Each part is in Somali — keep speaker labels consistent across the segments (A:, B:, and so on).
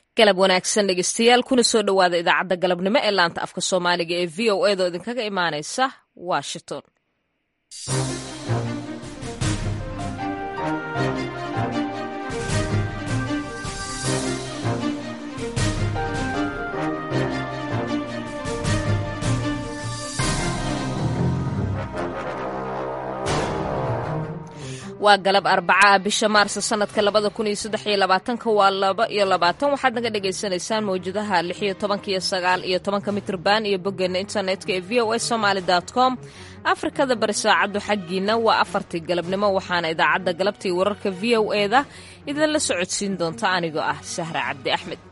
A: galab wanaagsan dhegeystayaal kuna soo dhowaada idaacadda galabnimo ee laanta afka soomaaliga ee v o edo idinkaga imaanaysa washington waa galab arbaca bisha maarsa sanadka labada kun iyo saddex iyo labaatanka waa laba iyo labaatan waxaad naga dhagaysanaysaan mawjadaha lix iyo tobanka iyo sagaal iyo tobanka mitrban iyo boggeena internetka ee v o a somaali com afrikada bari saacaddu xaggiina waa afartii galabnimo waxaana idaacadda galabtii wararka v o eda idinla socodsiin doonta anigoo ah sahra cabdi axmed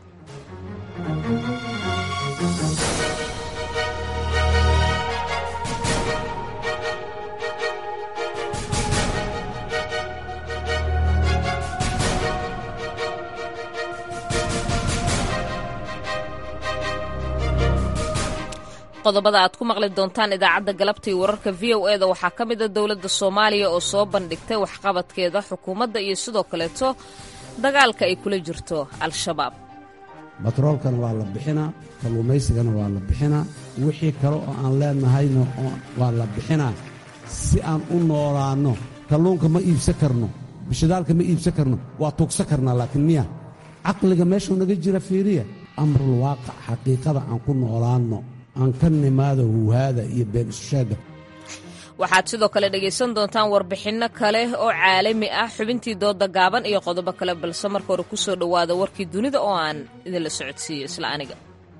A: qodobada aad ku maqli doontaan idaacadda galabtii wararka v o eda waxaa ka mid a dowladda soomaaliya oo soo bandhigtay waxqabadkeeda xukuumadda iyo sidoo kaleeto dagaalka ay kula jirto al-shabaab
B: batroolkana waa la bixinaa kalluumaysigana waa la bixinaa wixii kale oo aan leenahayna waa la bixinaa si aan u noolaanno kalluunka ma iibsan karno bishadaalka ma iibsan karno waa tuugsan karnaa laakiin miya caqliga meeshuu naga jira fiiriya amrul waaqac xaqiiqada aan ku noolaanno aan ka nimaada huhaada iyo been isusheegga
A: waxaad sidoo kale dhegaysan doontaan warbixinno kale oo caalami ah xubintii dooda gaaban iyo qodobo kale balse marka hore ku soo dhowaada warkii dunida oo aan idinla socodsiiyo isla aniga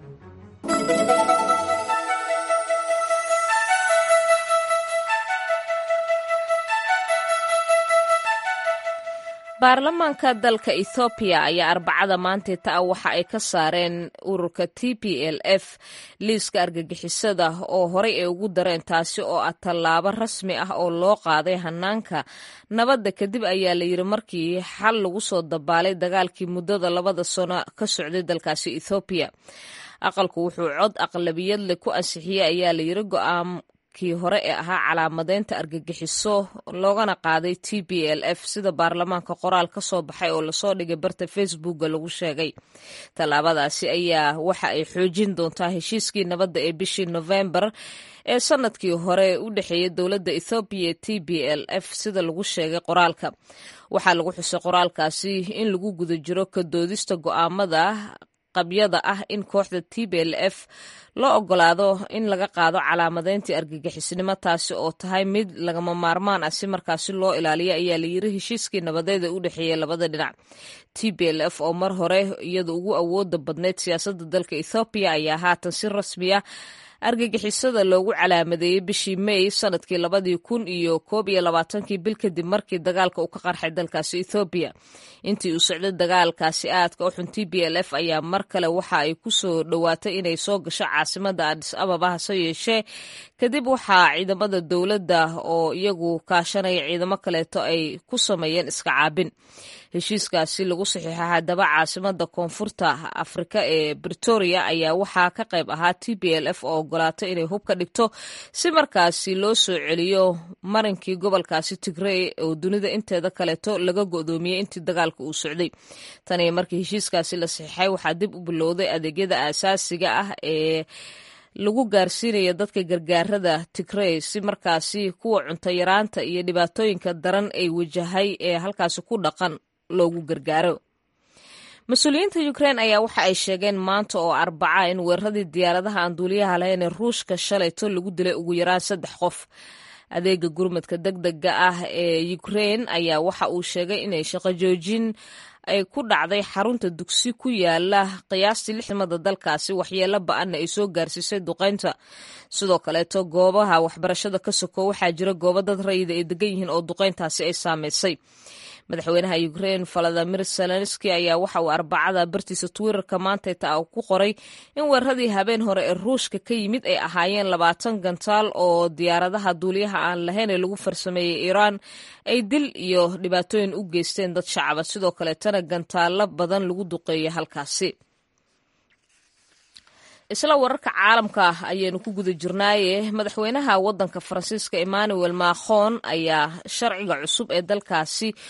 A: baarlamaanka dalka ethoobiya ayaa arbacada maanteeta ah waxa ay ka saareen ururka t p l f liiska argagixisada oo horey ay ugu dareen taasi oo ah tallaabo rasmi ah oo loo qaaday hanaanka nabadda kadib ayaa la yidhi markii xal lagu soo dabaalay dagaalkii muddada labada sano ka socday dalkaasi ethoobiya aqalku wuxuu cod aqlabiyadle ku ansixiyey ayaa la yidhi go'aan kii hore ee ahaa calaamadeynta argagixiso loogana qaaday t b l f sida baarlamaanka qoraal ka soo baxay oo lasoo dhigay barta facebooka lagu sheegay tallaabadaasi ayaa waxa ay xoojin doontaa heshiiskii nabadda ee bishii novembar ee sanadkii hore u dhexeeyay dowladda ethoobiya t b l f sida lagu sheegay qoraalka waxaa lagu xusay qoraalkaasi in lagu guda jiro ka doodista go'aamada qabyada ah in kooxda t b l f loo ogolaado in laga qaado calaamadeyntii argagixisnimo taasi oo tahay mid lagama maarmaan ah si markaasi loo ilaaliyo ayaa la yiri heshiiskii nabadeed ee u dhexeeyay labada dhinac t b l f oo mar hore iyada ugu awooda badneyd siyaasadda dalka ethoobiya ayaa haatan si rasmi ah argagixisada loogu calaamadeeyey bishii may sanadkii labadii kun iyo koob iyo labaatankii bil kadib markii dagaalka uu ka qarxay dalkaasi ethoobiya intii uu socday dagaalkaasi aadka u xun t b l f ayaa mar kale waxa ay ku soo dhowaatay inay soo gasho caasimada adis ababa hase yeeshee kadib waxaa ciidamada dowladda oo iyagu kaashanaya ciidamo kaleeto ay ku sameeyeen iska caabin heshiiskaasi lagu saxiixa haddaba caasimada koonfurta afrika ee britoria ayaa waxaa ka qayb ahaa t b l f oo ogolaato inay hub ka dhigto si markaasi loo soo celiyo marinkii gobolkaasi tigrey oo dunida inteeda kaleeto laga go'doomiyey intii dagaalka uu socday taniyo markii heshiiskaasi la saxiixay waxaa dib u bilowday adeegyada aasaasiga ah ee lagu gaarsiinaya dadka gargaarada tigrey si markaasi kuwa cunto yaraanta iyo dhibaatooyinka daran ay wajahay ee halkaasi ku dhaqan loogu gargaaro mas-uuliyiinta ukrein ayaa waxa ay sheegeen maanta oo arbaca in weeraradii diyaaradaha aan duuliyaha lahayn ee ruushka shalayto lagu dilay ugu yaraan saddex qof adeega gurmadka deg dega ah ee ukrein ayaa waxa uu sheegay inay shaqo joojin ay ku dhacday xarunta dugsi ku yaala qiyaastii lixdamada dalkaasi waxyeelo ba-anna ay soo gaarsiisay duqeynta sidoo kaleeto goobaha waxbarashada ka soko waxaa jira goobo dad rayida ay degan yihiin oo duqeyntaasi ay saameysay madaxweynaha ukrein valadimir zelenski ayaa waxa uu arbacada bartiisa twitterka maantayta ku qoray in weeraradii habeen hore ee ruushka ka yimid ay ahaayeen labaatan gantaal oo diyaaradaha duuliyaha aan lahayn ee lagu farsameeyey iiraan ay dil iyo dhibaatooyin u geysteen dad shacaba sidoo kaleetana gantaalo badan lagu duqeeyay halkaasi isla wararka caalamka ayaynu ku guda jirnaaye madaxweynaha wadanka faransiiska emmanuel macron ayaa sharciga cusub ee dalkaasi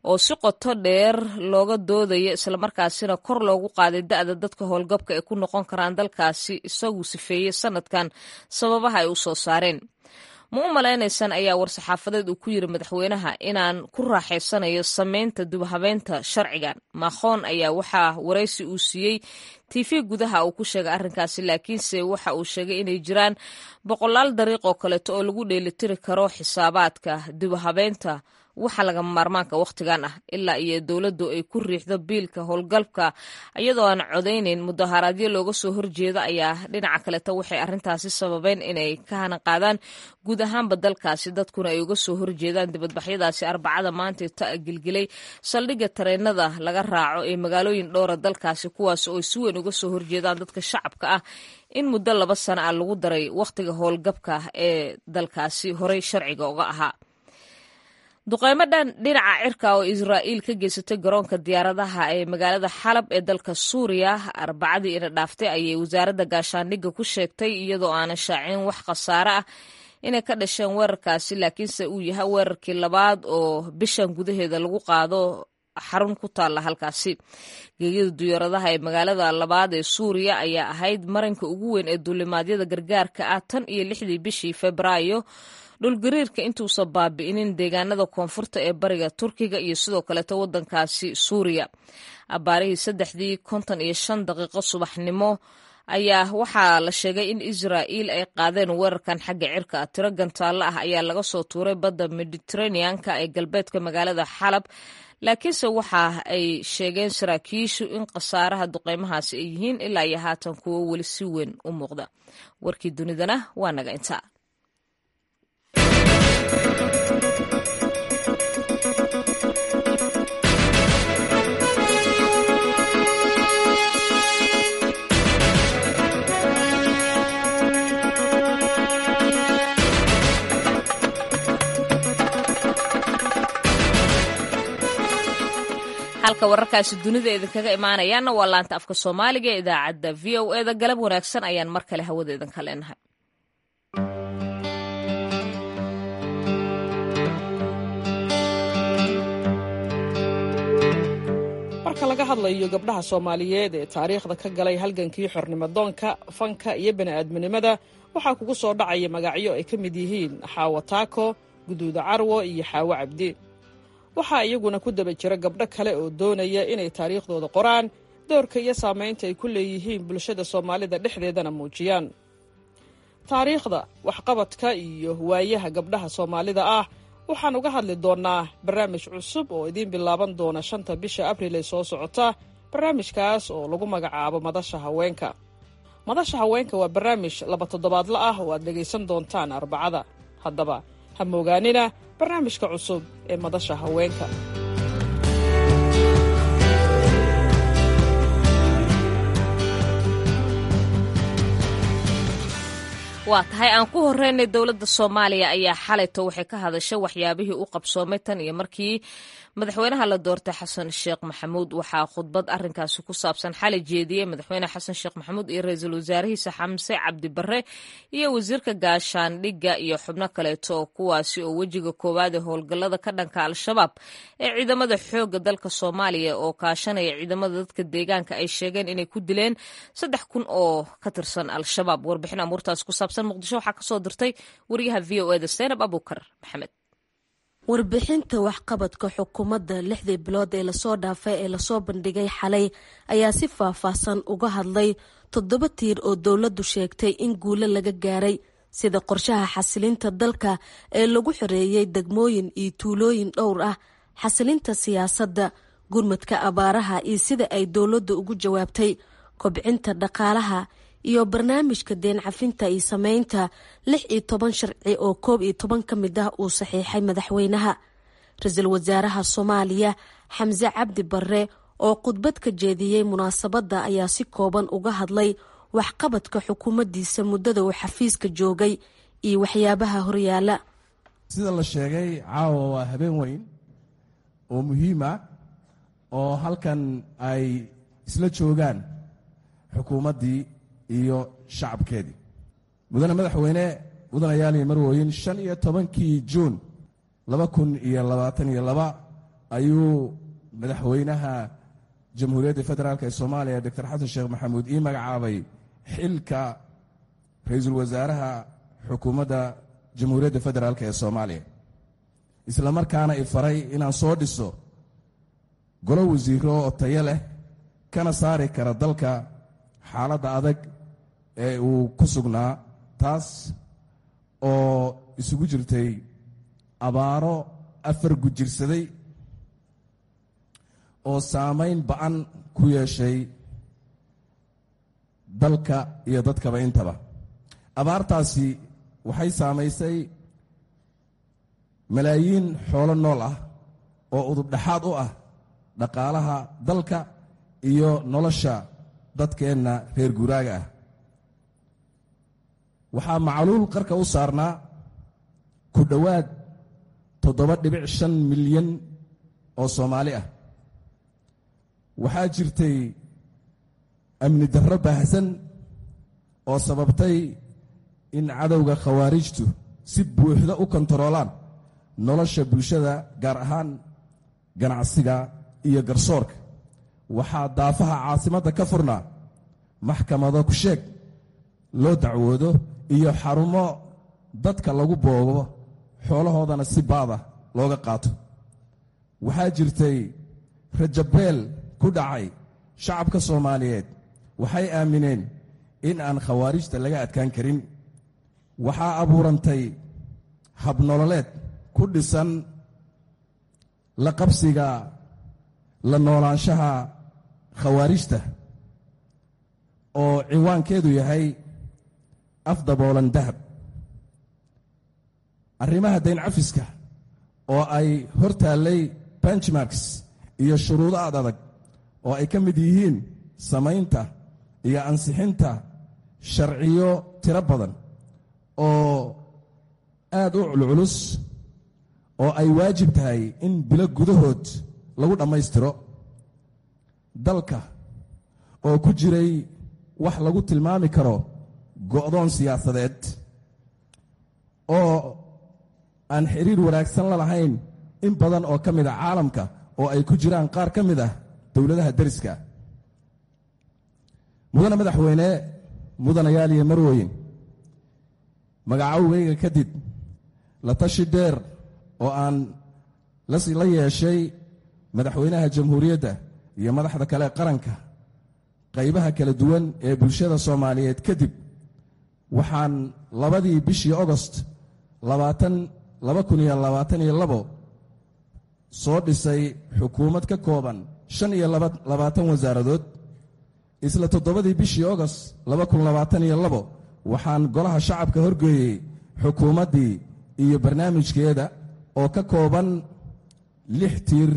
A: oo si qoto dheer looga doodayo islamarkaasina kor loogu qaaday da-da dadka howlgabka ay ku noqon karaan dalkaasi isagu sifeeyey sanadkan sababaha ay u soo saareen ma u malaynaysaan ayaa war-saxaafadeed uu ku yiri madaxweynaha inaan ku raaxaysanayo sameynta dubhabeynta sharcigan maakhoon ayaa waxaa waraysi uu siiyey tv gudaha uu ku sheegay arrinkaasi laakiinse waxa uu sheegay inay jiraan boqolaal dariiq oo kaleeto oo lagu dheelitiri karo xisaabaadka dubhabeynta waxa lagama maarmaanka wakhtigan ah ilaa iyo dowladdu ay ku riixdo biilka howlgalka iyadoo aan codaynayn mudaharaadyo looga soo horjeedo ayaa dhinaca kaleeto waxay arrintaasi sababeen inay ka hana qaadaan guud ahaanba dalkaasi dadkuna ay uga soo horjeedaan dibadbaxyadaasi arbacada maanta ta gilgilay saldhigga tareenada laga raaco ee magaalooyin dhowra dalkaasi kuwaas oo si weyn uga soo horjeedaan dadka shacabka ah in muddo laba sana ah lagu daray wakhtiga howlgabka ee dalkaasi horey sharciga uga ahaa duqeymo dhan dhinaca cirka oo israa'iil ka geysatay garoonka diyaaradaha ee magaalada xalab ee dalka suuriya arbacadii ina dhaaftay ayay wasaaradda gaashaandhigga ku sheegtay iyadoo aanan shaacin wax khasaare ah inay ka dhasheen weerarkaasi laakiinse uu yahay weerarkii labaad oo bishan gudaheeda lagu qaado xarun ku taalla halkaasi geegyada diyaaradaha ee magaalada labaad ee suuriya ayaa ahayd marinka ugu weyn ee duulimaadyada gargaarka ah tan iyo lixdii bishii febraayo dhulgariirka intuusan baabi'inin deegaanada koonfurta ee bariga turkiga iyo sidoo kaleeto waddankaasi suuriya abaarihii saddexdii konton iyo shan daqiiqo subaxnimo ayaa waxaa la sheegay in israa'iil ay qaadeen weerarkan xagga cirka tiro gantaallo ah ayaa laga soo tuuray badda mediteraneanka ee galbeedka magaalada xalab laakiinse waxa ay sheegeen saraakiishu in khasaaraha duqeymahaasi ay yihiin ilaa iyo haatan kuwo weli si weyn u muuqda warkii dunidana waa naga intaa halka wararkaasi dunida idinkaga imaanayaana waa laanta afka soomaaliga ee idaacadda v o eda galab wanaagsan ayaan mar kale hawada idinka leenahay
C: marka laga hadlayo gabdhaha soomaaliyeed ee taariikhda ka galay halgankii xornimadoonka fanka iyo bani'aadminimada waxaa kugu soo dhacaya magacyo ay ka mid yihiin xaawo taako guduuda carwo iyo xaawo cabdi waxaa iyaguna ku daba jira gabdho kale oo doonaya inay taariikhdooda qoraan doorka iyo saamaynta ay ku leeyihiin bulshada soomaalida dhexdeedana muujiyaan taariikhda waxqabadka iyo waayaha gabdhaha soomaalida ah waxaan uga hadli doonnaa barnaamij cusub oo idiin bilaaban doona shanta bisha abriil ee soo socota barnaamijkaas oo lagu magacaabo madasha haweenka madasha haweenka waa barnaamij laba toddobaadla ah oo aad dhegaysan doontaan arbacada haddaba ha moogaanina barnaamijka cusub ee madasha haweenka
A: waa tahay aan ku horeynay dowladda soomaaliya ayaa xalayto waxay ka hadashay waxyaabihii u qabsoomay tan iyo markii madaxweynaha la doortay xasan sheekh maxamuud waxaa khudbad arinkaasi ku saabsan xalay jeediyey madaxweyne xasan sheekh maxamuud iyo ra-iisul wasaarihiisa xamse cabdi barre iyo wasiirka gaashaandhigga iyo xubno kaleeto kuwaasi oo wejiga koowaad ee howlgallada ka dhanka al-shabaab ee ciidamada xoogga dalka soomaaliya oo kaashanaya ciidamada dadka deegaanka ay sheegeen inay ku dileen saddex kun oo ka tirsan al-shabaab warbixin amuurtaas ku saabsan muqdisho waxaa kasoo dirtay wariyaha v o eda seynab abuukar maxamed
D: warbixinta waxqabadka xukuumadda lixdii bilood ee lasoo dhaafay ee lasoo bandhigay xalay ayaa si faahfaahsan uga hadlay toddoba tiir oo dowladdu sheegtay in guulo laga gaaray sida qorshaha xasilinta dalka ee lagu xoreeyey degmooyin iyo tuulooyin dhowr ah xasilinta siyaasadda gurmadka abaaraha iyo sida ay dowladdu ugu jawaabtay kobcinta dhaqaalaha iyo barnaamijka deen cafinta iyo sameynta lix iyo toban sharci oo koob iyo toban ka mid ah uu saxiixay madaxweynaha ra-iisul wasaaraha soomaaliya xamse cabdi barre oo khudbad ka jeediyey munaasabadda ayaa si kooban uga hadlay waxqabadka xukuumaddiisa muddada uu xafiiska joogay iyo waxyaabaha horyaala
E: sida la sheegay caawa waa habeen weyn oo muhiim ah oo halkan ay isla joogaan xukuumaddii iyo shacabkeedii mudane madaxweyne mudanayaal iyo marwooyin shan iyo tobankii juun laba kun iyo labaatan iyo laba ayuu madaxweynaha jamhuuriyadda federaalk ee soomaaliya doctor xasan sheekh maxamuud ii magacaabay xilka ra-iisul wasaaraha xukuumadda jamhuuriyadda federaalk ee soomaaliya isla markaana i faray inaan soo dhiso golo wasiiro oo tayo leh kana saari kara dalka xaaladda adag ee uu ku sugnaa taas oo isugu jirtay abaaro afar gujirsaday oo saamayn ba-an ku yeeshay dalka iyo dadkaba intaba abaartaasi waxay saamaysay malaayiin xoolo nool ah oo udubdhaxaad u ah dhaqaalaha dalka iyo nolosha dadkeenna reer guuraaga ah waxaa macluul qarka u saarnaa ku dhowaad toddoba dhibic shan milyan oo soomaali ah waxaa jirtay amni darro baahsan oo sababtay in cadowga khawaarijtu si buuxda u kontaroolaan nolosha bulshada gaar ahaan ganacsiga iyo garsoorka waxaa daafaha caasimadda ka furnaa maxkamado ku sheeg loo dacwoodo iyo xarumo dadka lagu boobo xoolahoodana si baada looga qaato waxaa jirtay rajabeel ku dhacay shacabka soomaaliyeed waxay aamineen in aan khawaarijta laga adkaan karin waxaa abuurantay habnololeed ku dhisan la qabsiga la noolaanshaha khawaarijta oo ciwaankeedu yahay afdaboolan dahab arrimaha dayn cafiska oo ay hor taallay benchmarks iyo shuruudo ad adag oo ay ka mid yihiin samaynta iyo ansixinta sharciyo tiro badan oo aad u culculus oo ay waajib tahay in bilo gudahood lagu dhammaystiro dalka oo ku jiray wax lagu tilmaami karo go'doon siyaasadeed oo aan xiriir wanaagsan la lahayn in badan oo ka mid a caalamka oo ay ku jiraan qaar ka mid ah dowladaha deriska mudane madaxweyne mudanayaal iyo marweyn magacowgayga kadib la tashi dheer oo aan la yeeshay madaxweynaha jamhuuriyadda iyo madaxda kale qaranka qaybaha kala duwan ee bulshada soomaaliyeed kadib waxaan labadii bishii ogost soo dhisay xukuumad ka kooban shan iyo labaatan wasaaradood isla toddobadii bishii ogost waxaan golaha shacabka horgeeyey xukuumaddii iyo barnaamijkeeda oo ka kooban lix tiir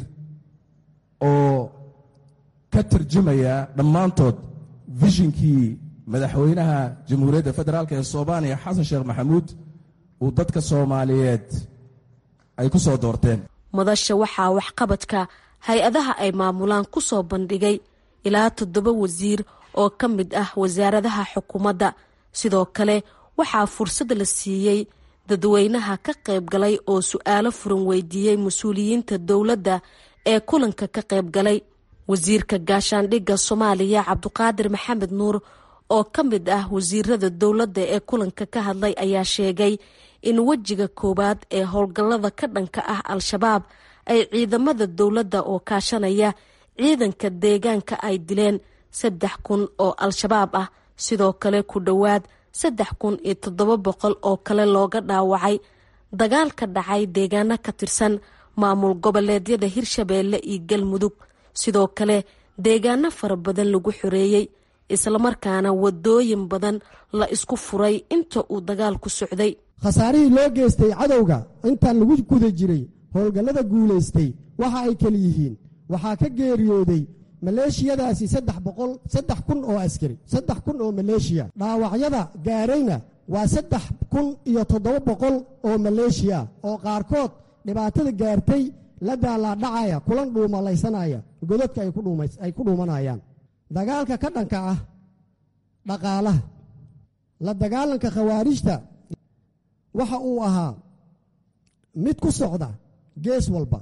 E: oo ka tarjumaya dhammaantood vishinkii madaxweynaha jamhuuriyadda federaalk ee soomaaliya xasan sheekh maxamuud uu dadka soomaaliyeed ay ku soo doorteen
D: madasha waxaa waxqabadka hay-adaha ay maamulaan ku soo bandhigay ilaa toddoba wasiir oo ka mid ah wasaaradaha xukuumadda sidoo kale waxaa fursad la siiyey dadweynaha ka qayb galay oo su-aalo furan weydiiyey mas-uuliyiinta dowladda ee kulanka ka qayb galay wasiirka gaashaandhigga soomaaliya cabduqaadir maxamed nuur oo ka mid ah wasiirada dowladda ee kulanka ka hadlay ayaa sheegay in wejiga koowaad ee howlgallada ka dhanka ah al-shabaab ay ciidamada dowladda oo kaashanaya ciidanka deegaanka ay dileen saddex kun oo al-shabaab ah sidoo kale ku dhowaad saddex kun iyo toddoba boqol oo kale looga dhaawacay dagaal ka dhacay deegaano ka tirsan maamul goboleedyada hirshabeelle iyo galmudug sidoo kale deegaano fara badan lagu xoreeyey islamarkaana wadooyin badan la isku furay inta uu dagaalku socday
F: khasaarihii loo geystay cadowga intaan lagu guda jiray howlgallada guulaystay waxa ay kala yihiin waxaa ka geeriyooday maleeshiyadaasi saddex kun oo askari saddex kun oo maleeshiya dhaawacyada gaarayna waa saddex kun iyo toddoba boqol oo maleeshiya oo qaarkood dhibaatada gaartay la daalaadhacaya kulan dhuumalaysanaya godadka ay ku dhuumanayaan dagaalka ka dhanka ah dhaqaalaha la dagaalanka khawaarijta waxa uu ahaa mid ku socda gees walba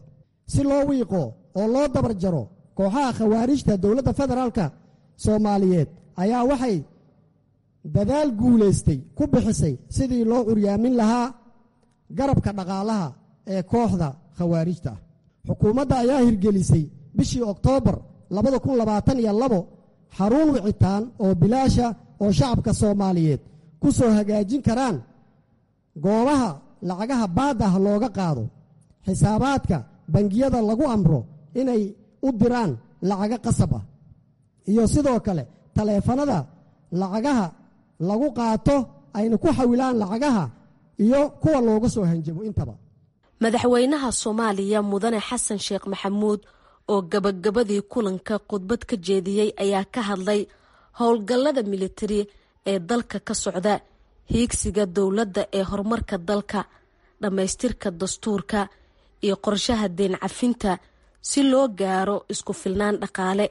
F: si loo wiiqo oo loo dabar jaro kooxaha khawaarijta dowladda federaalka soomaaliyeed ayaa waxay dadaal guulaystay ku bixisay sidii loo curyaamin lahaa garabka dhaqaalaha ee kooxda khawaarijta ah xukuumadda ayaa hirgelisay bishii oktoobar xarun wicitaan oo bilaasha oo shacabka soomaaliyeed ku soo hagaajin karaan goobaha lacagaha baad ah looga qaado xisaabaadka bangiyada lagu amro inay u diraan lacago qasab ah iyo sidoo kale taleefanada lacagaha lagu qaato ayna ku xawilaan lacagaha iyo kuwa looga soo hanjabo intaba
D: madaxweynaha soomaaliya mudane xasan sheekh maxamuud oo gabagabadii kulanka khudbad ka jeediyey ayaa ka hadlay howlgallada militari ee dalka ka socda hiigsiga dowladda ee horumarka dalka dhammaystirka dastuurka iyo qorshaha deen cafinta si loo gaaro isku filnaan dhaqaale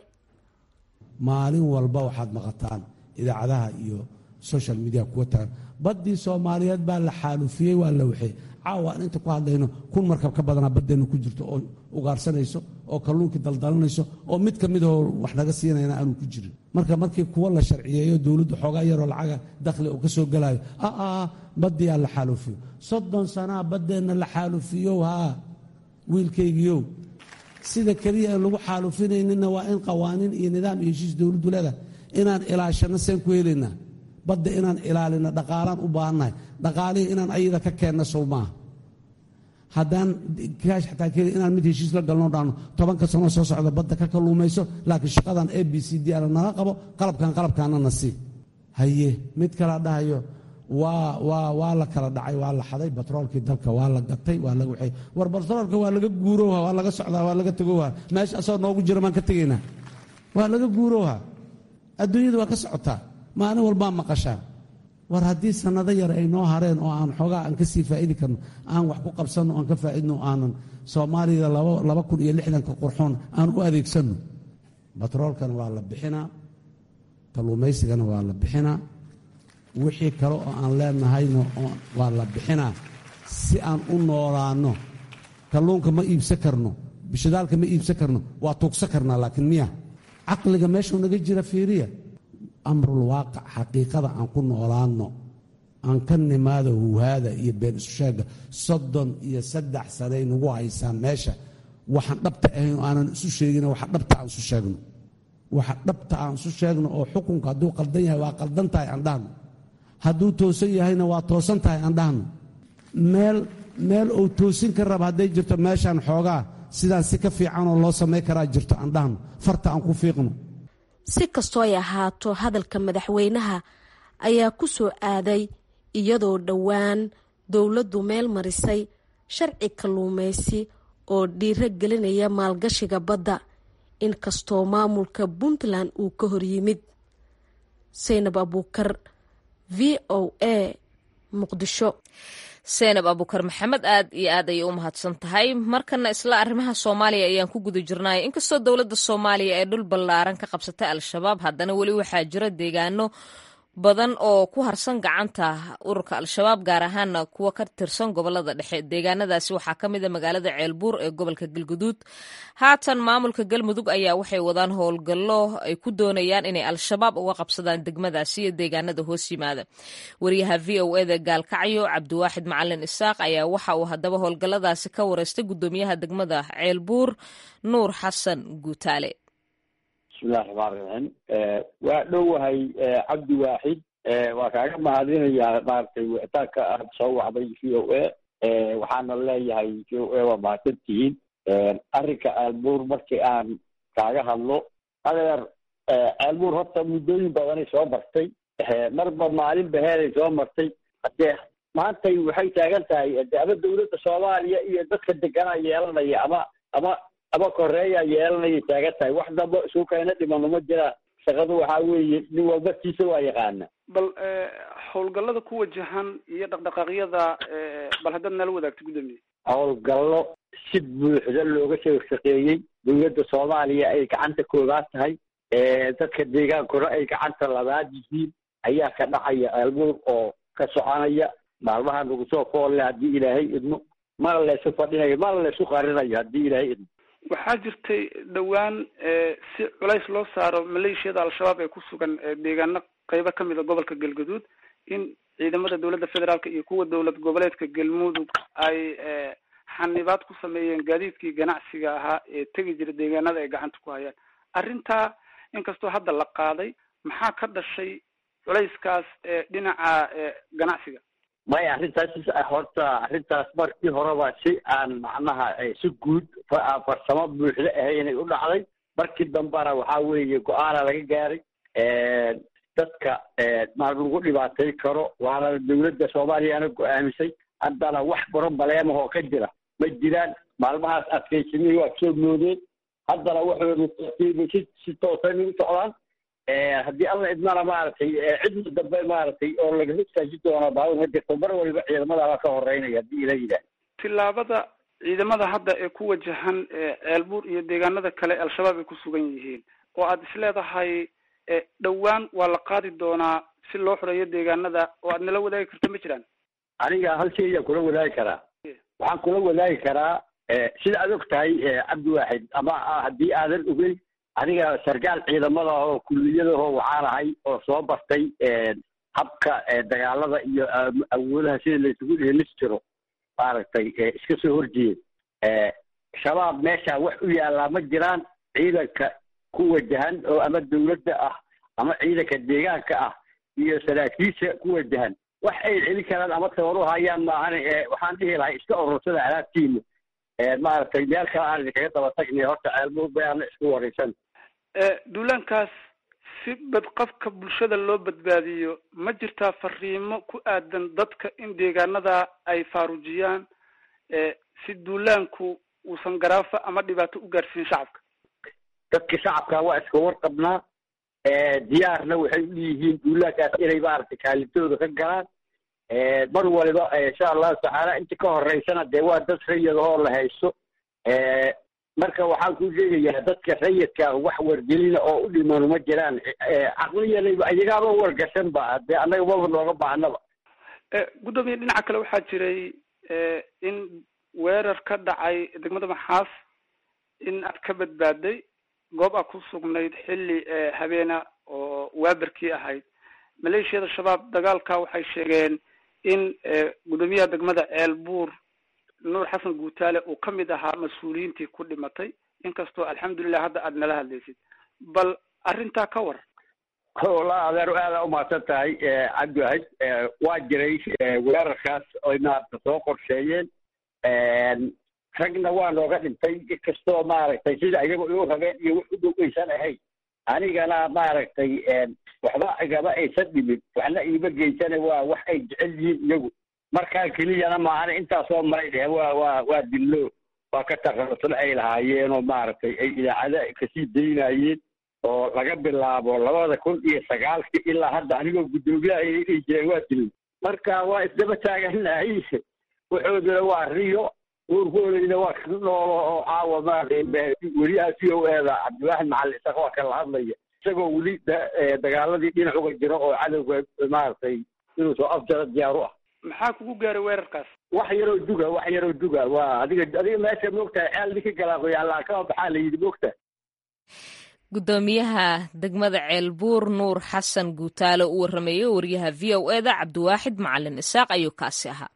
B: maalin walba waxaad maqataan idaacadaha iyo social media kuwa tagan baddii soomaaliyeed baa la xaalufiyey waa la waxey caawa aan inta ku hadlayno kun markab ka badanaa baddeenna ku jirto oo ugaarsanayso oo kalluunkii daldalanayso oo mid ka midahoo wax naga siinayna aanu ku jirin marka markii kuwa la sharciyeeyo dowladdu xoogaa yaroo lacaga dakhli oo ka soo gelayo aa baddiyaa la xaalufiyo soddon sanaa baddeenna la xaalufiyo haa wiilkaygiiow sida keliya aan lagu xaalufinayninna waa in qawaaniin iyo nidaam iyo heshiis dowladdu leedahay inaan ilaashanno seen ku helaynaa badda inaan ilaalino dhaqaalaan u baahannahay dhaqaalihii inaan ayada ka keenna sow maaha haddaan kaash xataa keli inaan mid heshiis la galno dhaano tobanka sanoo soo socda badda ka kalluumayso laakiin shaqadan a b c d ana naga qabo qalabkan qalabkaana na sii haye mid kala dhahayo waa waa waa la kala dhacay waa la xaday batroolkii dalka waa la gatay waa laga waxay war batroolka waa laga guurowha waa laga socdaa waa laga tegowha meesha asoo noogu jira maan ka tegaynaa waa laga guurowha adduunyada waa ka socotaa maalin walbaa maqashaan war haddii sannado yar ay noo hareen oo aan xoogaa aan ka sii faa'idi karno aan wax ku qabsanno aan ka faa'idno aanan soomaalida laba kun iyo lixdanka qurxoon aan u adeegsanno batroolkana waa la bixinaa kalluumaysigana waa la bixinaa wixii kale oo aan leenahayna waa la bixinaa si aan u noolaanno kalluunka ma iibsan karno bishadaalka ma iibsan karno waa tuugsan karnaa laakiin miya caqliga meeshuu naga jira fiiriya amrul waaqic xaqiiqada aan ku noolaanno aan ka nimaado huhaada iyo been isu sheega soddon iyo saddex sanay nagu haysaan meesha waxaan dhabta ahayn aanan isu sheegin waxa dhabta aan isu sheegno waxa dhabta aan isu sheegno oo xukunka hadduu qaldan yahay waa qaldan tahay aan dhahno hadduu toosan yahayna waa toosan tahay aan dhahno meel meel uu toosin ka raba hadday jirto meeshaan xoogaa sidaan si ka fiicanoo loo samay karaa jirto aan dhahno farta aan ku fiiqno
D: si kastoo ay ahaato hadalka madaxweynaha ayaa ku soo aaday iyadoo dhowaan dowladdu meel marisay sharci kalluumaysi oo dhiiro gelinaya maalgashiga badda inkastoo maamulka puntland uu ka hor yimid saynab abuukar v o a muqdisho
A: seenab abukar maxamed aad iyo aad ayay u mahadsan tahay markana isla arrimaha soomaaliya ayaan ku guda jirnay inkastoo dowladda soomaaliya ee dhul ballaaran ka qabsatay al-shabaab haddana weli waxaa jira deegaano badan oo ku harsan gacanta ururka al-shabaab gaar ahaana kuwa ka tirsan gobolada dhexe deegaanadaasi waxaa ka mid a magaalada ceelbuur ee gobolka galguduud haatan maamulka galmudug ayaa waxay wadaan howlgallo ay ku doonayaan inay al-shabaab uga qabsadaan degmadaasi iyo deegaanada hoos yimaada wariyaha v o eda gaalkacyo cabdiwaaxid macalin isaaq ayaa waxa uu haddaba howlgalladaasi ka wareystay gudoomiyaha degmada ceelbuur nuur xasan guutaale
G: bismillahi raxmaan raxiim waa dhowahay cabdi waaxid waa kaaga mahadinayaa maaragtay wicitaanka aad soo wacday v o a waxaana leeyahay v o a waa mahadsan tihiin arrinka aalbuur markii aan kaaga hadlo adeer aalbuur horta muddooyin badanay soo martay marba maalin baheeday soo martay hadee maantay waxay taagan tahay de ama dawladda soomaaliya iyo dadka deganaa yeelanaya ama ama ama koreeya yeelanayay taagan tahay wax damba isu keena dhimano ma jiraan shaqadu waxaa weeye nin walba tiisa waa yaqaana
H: bal howlgallada ku wajahan iyo dhaqdhaqaaqyada bal haddaad nala wadaagto guddoomiye
G: howlgallo si buuxda looga soo shaqeeyey dawladda soomaaliya ay gacanta koobaad tahay dadka deegaankuna ay gacanta labaad yihiin ayaa ka dhacaya aalbuur oo ka soconaya maalmaha nagu soo foolle haddii ilaahay idmo mana laysu fadhinayo mana laysu qarinayo haddii ilaahay idmo
H: waxaa jirtay dhowaan si culays loo saaro maleeshiyada al-shabaab ee ku sugan deegaano qeybo kamid a gobolka galgaduud in ciidamada dowladda federaalka iyo kuwa dowlad goboleedka galmudug ay xanibaad ku sameeyeen gaadiidkii ganacsiga ahaa ee tegi jira deegaanada ay gacanta ku hayaan arrintaa inkastoo hadda la qaaday maxaa ka dhashay culayskaas dhinaca ganacsiga
G: maya arrintaas horta arrintaas markii horeba si aan macnaha si guud farsamo buuxda ahaynay u dhacday markii dambena waxaa weeye go-aana laga gaaray dadka ma lagu dhibaatay karo waana dowladda soomaaliyana go-aamisay haddana wax brobaleemahoo ka jira ma jiraan maalmahaas adkaysamihii waa soo moodeen haddana waxoodu si si toosan ugu socdaan haddii alla idmana maaragtay cidna dambe maaragtay oo lagaga istaaji doono baabur ma jirto mar waliba ciidamadaaba ka horeynaya haddii ila yidhaah
H: tillaabada ciidamada hadda ee ku wajahan ceelbuur iyo deegaanada kale al-shabaab ay ku sugan yihiin oo aada isleedahay dhowaan waa la qaadi doonaa si loo xoreeyo deegaanada oo aad nala wadaagi karto ma jiraan
G: aniga hal shay ayaan kula wadaagi karaa waxaan kula wadaagi karaa sida aad og tahay cabdiwaaxid ama haddii aadan ogeyn aniga sarkaal ciidamada oo kulliyadaho waxaan ahay oo soo bartay habka dagaalada iyo awoodaha sida laysugu dheelis jiro maaragtay iska soo horjeeda shabaab meesha wax u yaallaa ma jiraan ciidanka ku wajahan oo ama dawladda ah ama ciidanka deegaanka ah iyo saraakiisha ku wajahan wax ay celin karaan ama tabar u hayaan maahan waxaan dhihi lahay iska urursada alaabtiina maaragtay meel kale aan idinkaga daba tagnay horta ceelmo bayaana isku waraysan
H: duulaankaas si badqabka bulshada loo badbaadiyo ma jirtaa fariimo ku aadan dadka in deegaanada ay faarujiyaan si duulaanku uusan garaafa ama dhibaato u gaarsiin shacabka
G: dadka shacabka waa iska warqabnaa diyaarna waxay u yihiin duulaankaas inay maaragtay kaalintooda ka galaan mar waliba insha allahu tacaala inta ka horeysana dee waa dad rayadahoo la haysto marka waxaan ku sheegayaa dadka rayidka wax wargelina oo u dhimano ma jiraan caqliyanayba iyagaaba wargashan ba dee annaga maba nooga baahnaba
H: guddoomiye dhinaca kale waxaa jiray in weerar ka dhacay degmada maxaas in aad ka badbaaday goob aad ku sugnayd xilli habeena oo waaberkii ahayd maleeshiyada shabaab dagaalka waxay sheegeen in guddoomiyaha degmada ceelbuur nuur xasan guutaale uu ka mid ahaa mas-uuliyiintii ku dhimatay inkastoo alxamdulilah hadda aada nala hadlaysid bal arrintaa ka war
G: wallaahi adeer aada umahadsan tahay cabdiwahid waa jiray weerarkaas oy maaragta soo qorsheeyeen ragna waa nooga dhintay inkastoo maaragtay sida iyaga iu rabeen iyo wax u dhow aysan ahayn anigana maaragtay waxba igama aysan dhimin waxna iima geysana waa wax ay jecel yihiin iyagu markaa keliyana maahana intaasoo maray dheh waa waa waa dillo waa ka takhalusna ay lahaayeenoo maaragtay ay idaacada kasii daynayeen oo laga bilaabo labada kun iyo sagaalkii ilaa hadda anigoo guddoomiyaha ay dhihi jireen waa dilay marka waa isdaba taaganahay waxooduna waa riyo uurkoodayna waa ka noolo oo caawa maaragtay weliyaha c o eda cabdiwaaxid macalin isaga waa kala hadlaya isagoo weli dagaaladii dhinac uga jiro oo cadowga maaragtay inuu soo afjaro diyaar u ah
H: maxaa kugu gaaray weerarkaas
G: wax yaroo duga wax yaroo duga waa adiga adiga meesha moogtahay ceel ninka galaaqoy allaa kama baxaa la yidhi moogtahay
A: guddoomiyaha degmada ceelbuur nuur xasan guutaale u warrameeyey wariyaha v o eda cabdiwaaxid macalin isaaq ayuu kaasi ahaa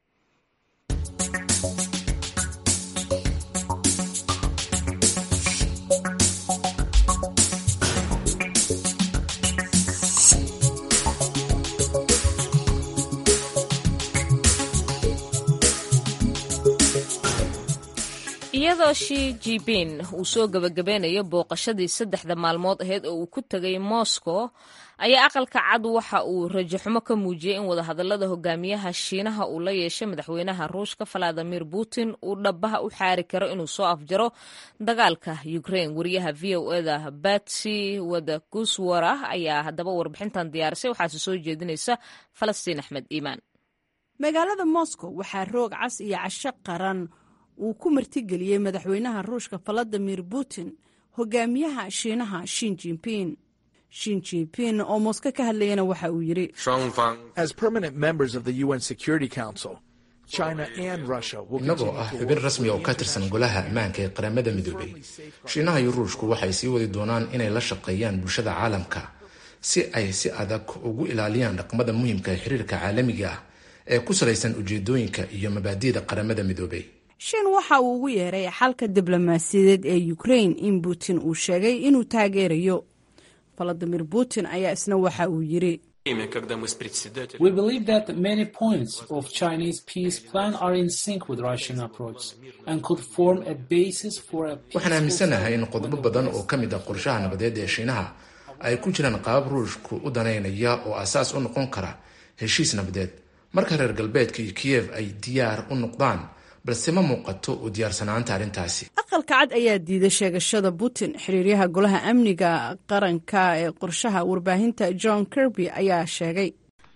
A: iyadoo shi jibin uu soo gebagabeynayo booqashadii saddexda maalmood aheyd oo uu ku tegay moscow ayaa aqalka cad waxa uu rajaxumo ka muujiyey in wadahadalada hogaamiyaha shiinaha uu la yeeshay madaxweynaha ruushka valadimir putin uu dhabaha u xaari karo inuu soo afjaro dagaalka ukraine wariyaha v o eda batsy wadaguswara ayaa haddaba warbixintan diyaarisay waxaase soo jeedinaysa falastiin axmed iimaan
I: magaalada moscow waxaa roog cas iyo casho qaran uu ku martigeliyey madaxweynaha ruushka valadimir putin hogaamiyaha shiinaha shin jinping shin jinping oo mosko ka hadlayana waxa uu yidhi
J: As permanent members of the UN Security Council, innagoo ah xubin rasmi oo ka tirsan golaha ammaanka ee qaramada midoobay shiinaha iyo ruushku waxay sii wadi doonaan inay la shaqeeyaan bulshada caalamka si ay si adag ugu ilaaliyaan dhaqmada muhiimka ee xiriirka caalamiga ah ee ku salaysan ujeedooyinka iyo mabaadi'da qaramada midoobay
I: shiin waxa uu ugu yeeray xalka diblomaasiyadeed ee ukrain in putin uu sheegay inuu taageerayo valadimir putin ayaa isna waxa uu yiri
K: We believe that many points of Chinese peace plan are in sync with Russian approach and could form a basis for a
J: waxaan aaminsanahay in qodobo badan oo ka mid ah qorshaha nabadeed ee shiinaha ay ku jiraan qaabab ruushku u danaynaya oo asaas u noqon kara heshiis nabadeed marka reer galbeedka iyo kiyev ay diyaar u noqdaan balse ma muuqato u diyaarsanaanta arrintaasi
I: aqalka cad ayaa diiday sheegashada putin xiriiryaha golaha amniga qaranka ee qorshaha warbaahinta john kirby ayaa sheegay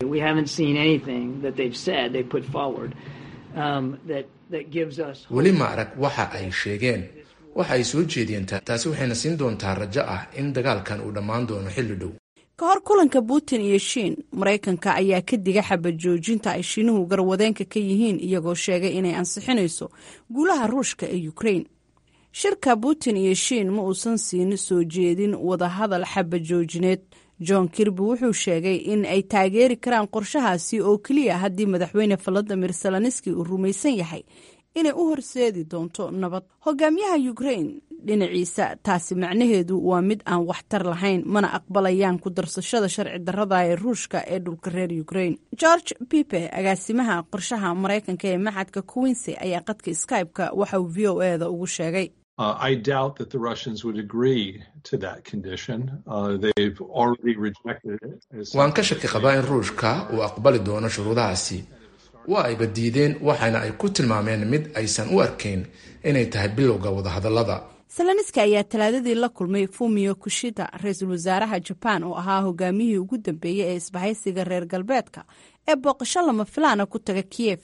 J: weli ma arag waxa ay sheegeen waxa ay soo jeediyeen taasi waxayna siin doontaa rajo ah in dagaalkan uu dhammaan doono xilli dhow
I: ka hor kulanka putin iyo shiin maraykanka ayaa ka diga xabad joojinta ay shiinuhu garwadeenka ka yihiin iyagoo sheegay inay ansixinayso guulaha ruushka ee ukrain shirka putin iyo shiin ma uusan siin soo jeedin wadahadal xabad joojineed john kirby wuxuu sheegay in ay taageeri karaan qorshahaasi oo keliya haddii madaxweyne valadimir seloniski uu rumaysan yahay inay u horseedi doonto nabad hogaamiyaha ukrain dhinaciisa taasi macnaheedu waa mid aan waxtar lahayn mana aqbalayaan ku darsashada sharci darrada ee ruushka ee dhulka reer ukrain george pipe agaasimaha qorshaha maraykanka ee maxadka quincy ayaa qadka skype-ka waxa uu v o e da ugu sheegay
L: Uh, I doubt that the Russians would agree to that condition. Uh, they've already rejected it.
J: waan ka shaki qabaa in ruushka uu aqbali doono shuruudahaasi waa ayba diideen waxaana ay ku tilmaameen mid aysan u arkayn inay tahay bilowga wadahadallada
I: seloniski ayaa talaadadii la kulmay fumio kushida ra-iisul wasaaraha jabaan oo ahaa hogaamiyihii ugu dambeeyey ee isbahaysiga reer galbeedka ee booqasho lama filaana ku taga kiyef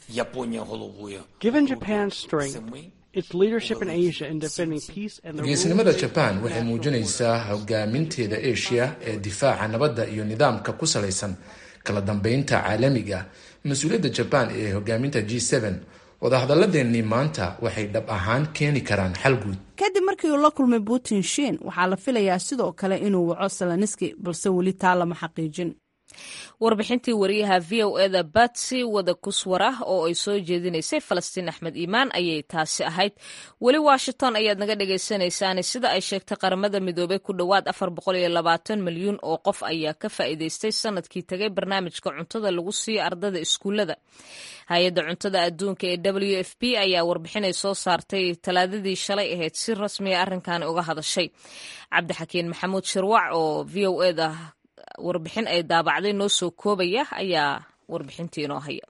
J: geesnimada jabaan waxay muujinaysaa hogaaminteeda asia ee difaaca nabadda iyo nidaamka ku salaysan kala dambeynta caalamiga mas-uuliyadda jabaan ee hogaaminta g wadahadalladeennii maanta waxay dhab ahaan keeni karaan xal guud
I: kadib markii uu la kulmay putin shiin waxaa la filayaa sidoo kale inuu waco seloniski balse weli taa lama xaqiijin
A: warbixintii wariyaha v o eda batsy wada kuswara oo ay soo jeedinaysay falastiin axmed iimaan ayay taasi ahayd weli washington ayaad naga dhagaysanaysaan sida ay sheegtay qaramada midoobey ku dhowaad afar boqol iyo labaatan milyuun oo qof ayaa ka faa'iidaystay sanadkii tagay barnaamijka cuntada lagu siiyo ardada iskuullada hay-adda cuntada adduunka ee w f p ayaa warbixinay soo saartay talaadadii shalay ahayd si rasmiya arrinkan uga hadashay cabdixakiin maxamuud shirwac oo v o eda warbixin ay daabacday noo soo koobaya ayaa warbixintii inoo haya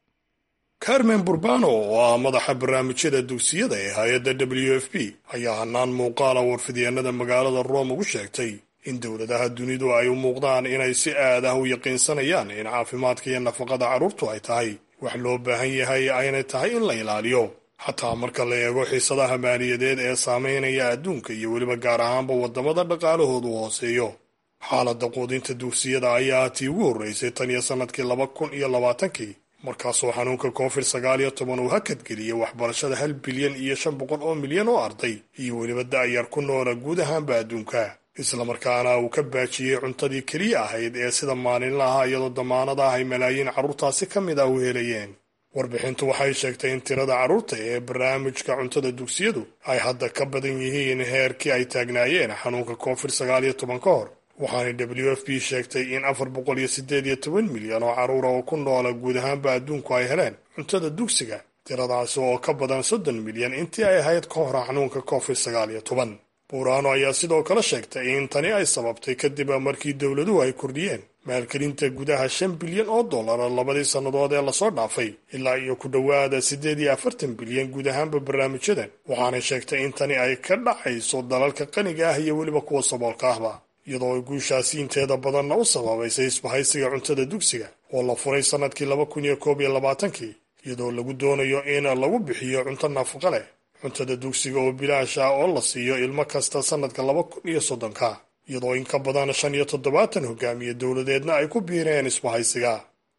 M: carmen burbano oo ah madaxa barnaamijyada dugsiyada ee hay-adda w f p ayaa hanaan muuqaala warfidyeennada magaalada rome ugu sheegtay in dowladaha dunidu ay u muuqdaan inay si aad ah u yaqiinsanayaan in caafimaadka iyo nafaqada carruurtu ay tahay wax loo baahan yahay aynay tahay in la ilaaliyo xataa marka la eego xiisadaha maaliyadeed ee saameynaya adduunka iyo weliba gaar ahaanba waddamada dhaqaalahoodu hooseeyo xaaladda quudinta dugsiyada ayaa tii ugu horreysay tan iyo sannadkii laba kun iyo labaatankii markaasoo xanuunka covid sagaal iyo toban uu hakadgeliyey waxbarashada hal bilyan iyo shan boqol oo milyan oo arday iyo weliba da'yar ku noola guud ahaanba adduunka islamarkaana uu ka baajiyey cuntadii keliya ahayd ee sida maalinlaha iyadoo damaanad ah ay malaayiin carruurtaasi ka mid ah u helayeen warbixintu waxay sheegtay in tirada carruurta ee barnaamijka cuntada dugsiyadu ay hadda ka badan yihiin heerkii ay taagnaayeen xanuunka covid sagaal iyo toban ka hor waxaana w f p sheegtay in afar boqol iyo siddeed iyo toban milyan oo carruura oo ku noola guud ahaanba adduunku ay heleen cuntada dugsiga tiradaasi oo ka badan soddon milyan intii ay ahayd ka hor xanuunka covid sagaal iyo toban buuraano ayaa sidoo kale sheegtay in tani ay sababtay kadib markii dowladuhu ay kordhiyeen maalgelinta gudaha shan bilyan oo dollara labadii sannadood ee lasoo dhaafay ilaa iyo ku dhowaada siddeed iyo afartan bilyan guud ahaanba barnaamijyadan waxaanay sheegtay in tani ay ka dhacayso dalalka qaniga ah iyo weliba kuwa saboolka ahba iyadoo ay guushaasi inteeda badanna u sababaysay isbahaysiga cuntada dugsiga oo la furay sannadkii laba kun iyo koob iyo labaatankii iyadoo lagu doonayo in lagu bixiyo cunto nafaqa leh cuntada dugsiga oo bilaash ah oo la siiyo ilmo kasta sannadka laba kun iyo soddonka iyadoo in ka badan shan iyo toddobaatan hogaamiye dowladeedna ay ku biireen isbahaysiga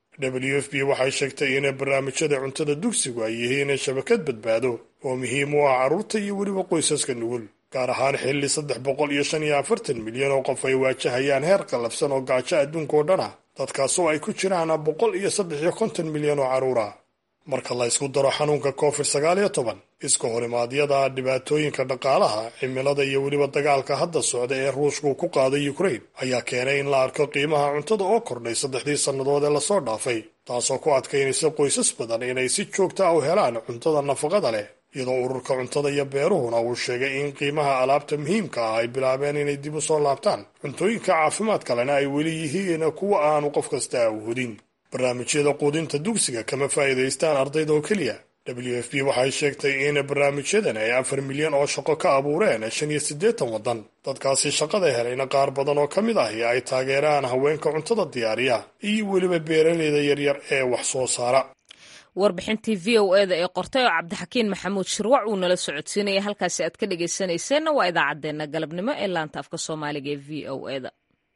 M: w f b waxay sheegtay in barnaamijyada cuntada dugsigu ay yihiin shabakad badbaado oo muhiim u ah carruurta iyo weliba qoysaska nugul gaar ahaan xilli saddex boqol iyo shan iyo afartan milyan oo qof ay waajahayaan heer qallafsan oo gaajo adduunka oo dhan ah dadkaasoo ay ku jiraan boqol iyo saddex iyo konton milyan oo carruur ah marka la ysku daro xanuunka covid sagaal iyo toban iska horimaadyada dhibaatooyinka dhaqaalaha cimilada iyo weliba dagaalka hadda socda ee ruushku ku qaaday ukraine ayaa keenay in la arko qiimaha cuntada oo kordhay saddexdii sannadood ee lasoo dhaafay taasoo ku adkaynaysa qoysas badan inay si joogta ah u helaan cuntada nafaqada leh iyadoo ururka cuntada iyo beeruhuna uu sheegay in qiimaha alaabta muhiimka ah ay bilaabeen inay dib u soo laabtaan cuntooyinka caafimaad kalena ay weli yihiin kuwa aanu qof kasta awhodin barnaamijyada quudinta dugsiga kama faa'iidaystaan ardayda oo keliya w f b waxay sheegtay in barnaamijyadan ay afar milyan oo shaqo ka abuureen shan iyo siddeetan waddan dadkaasi shaqada helayna qaar badan oo ka mid ahi ay taageeraan haweenka cuntada diyaariya iyo weliba beeraleyda yaryar ee wax soo saara
A: warbixintii v o eda ee qortay oo cabdixakiin maxamuud shirwac uu nala socodsiinaya halkaasi aad ka dhegaysanayseena waa idaacaddeenna galabnimo ee laanta afka soomaaliga ee v o eda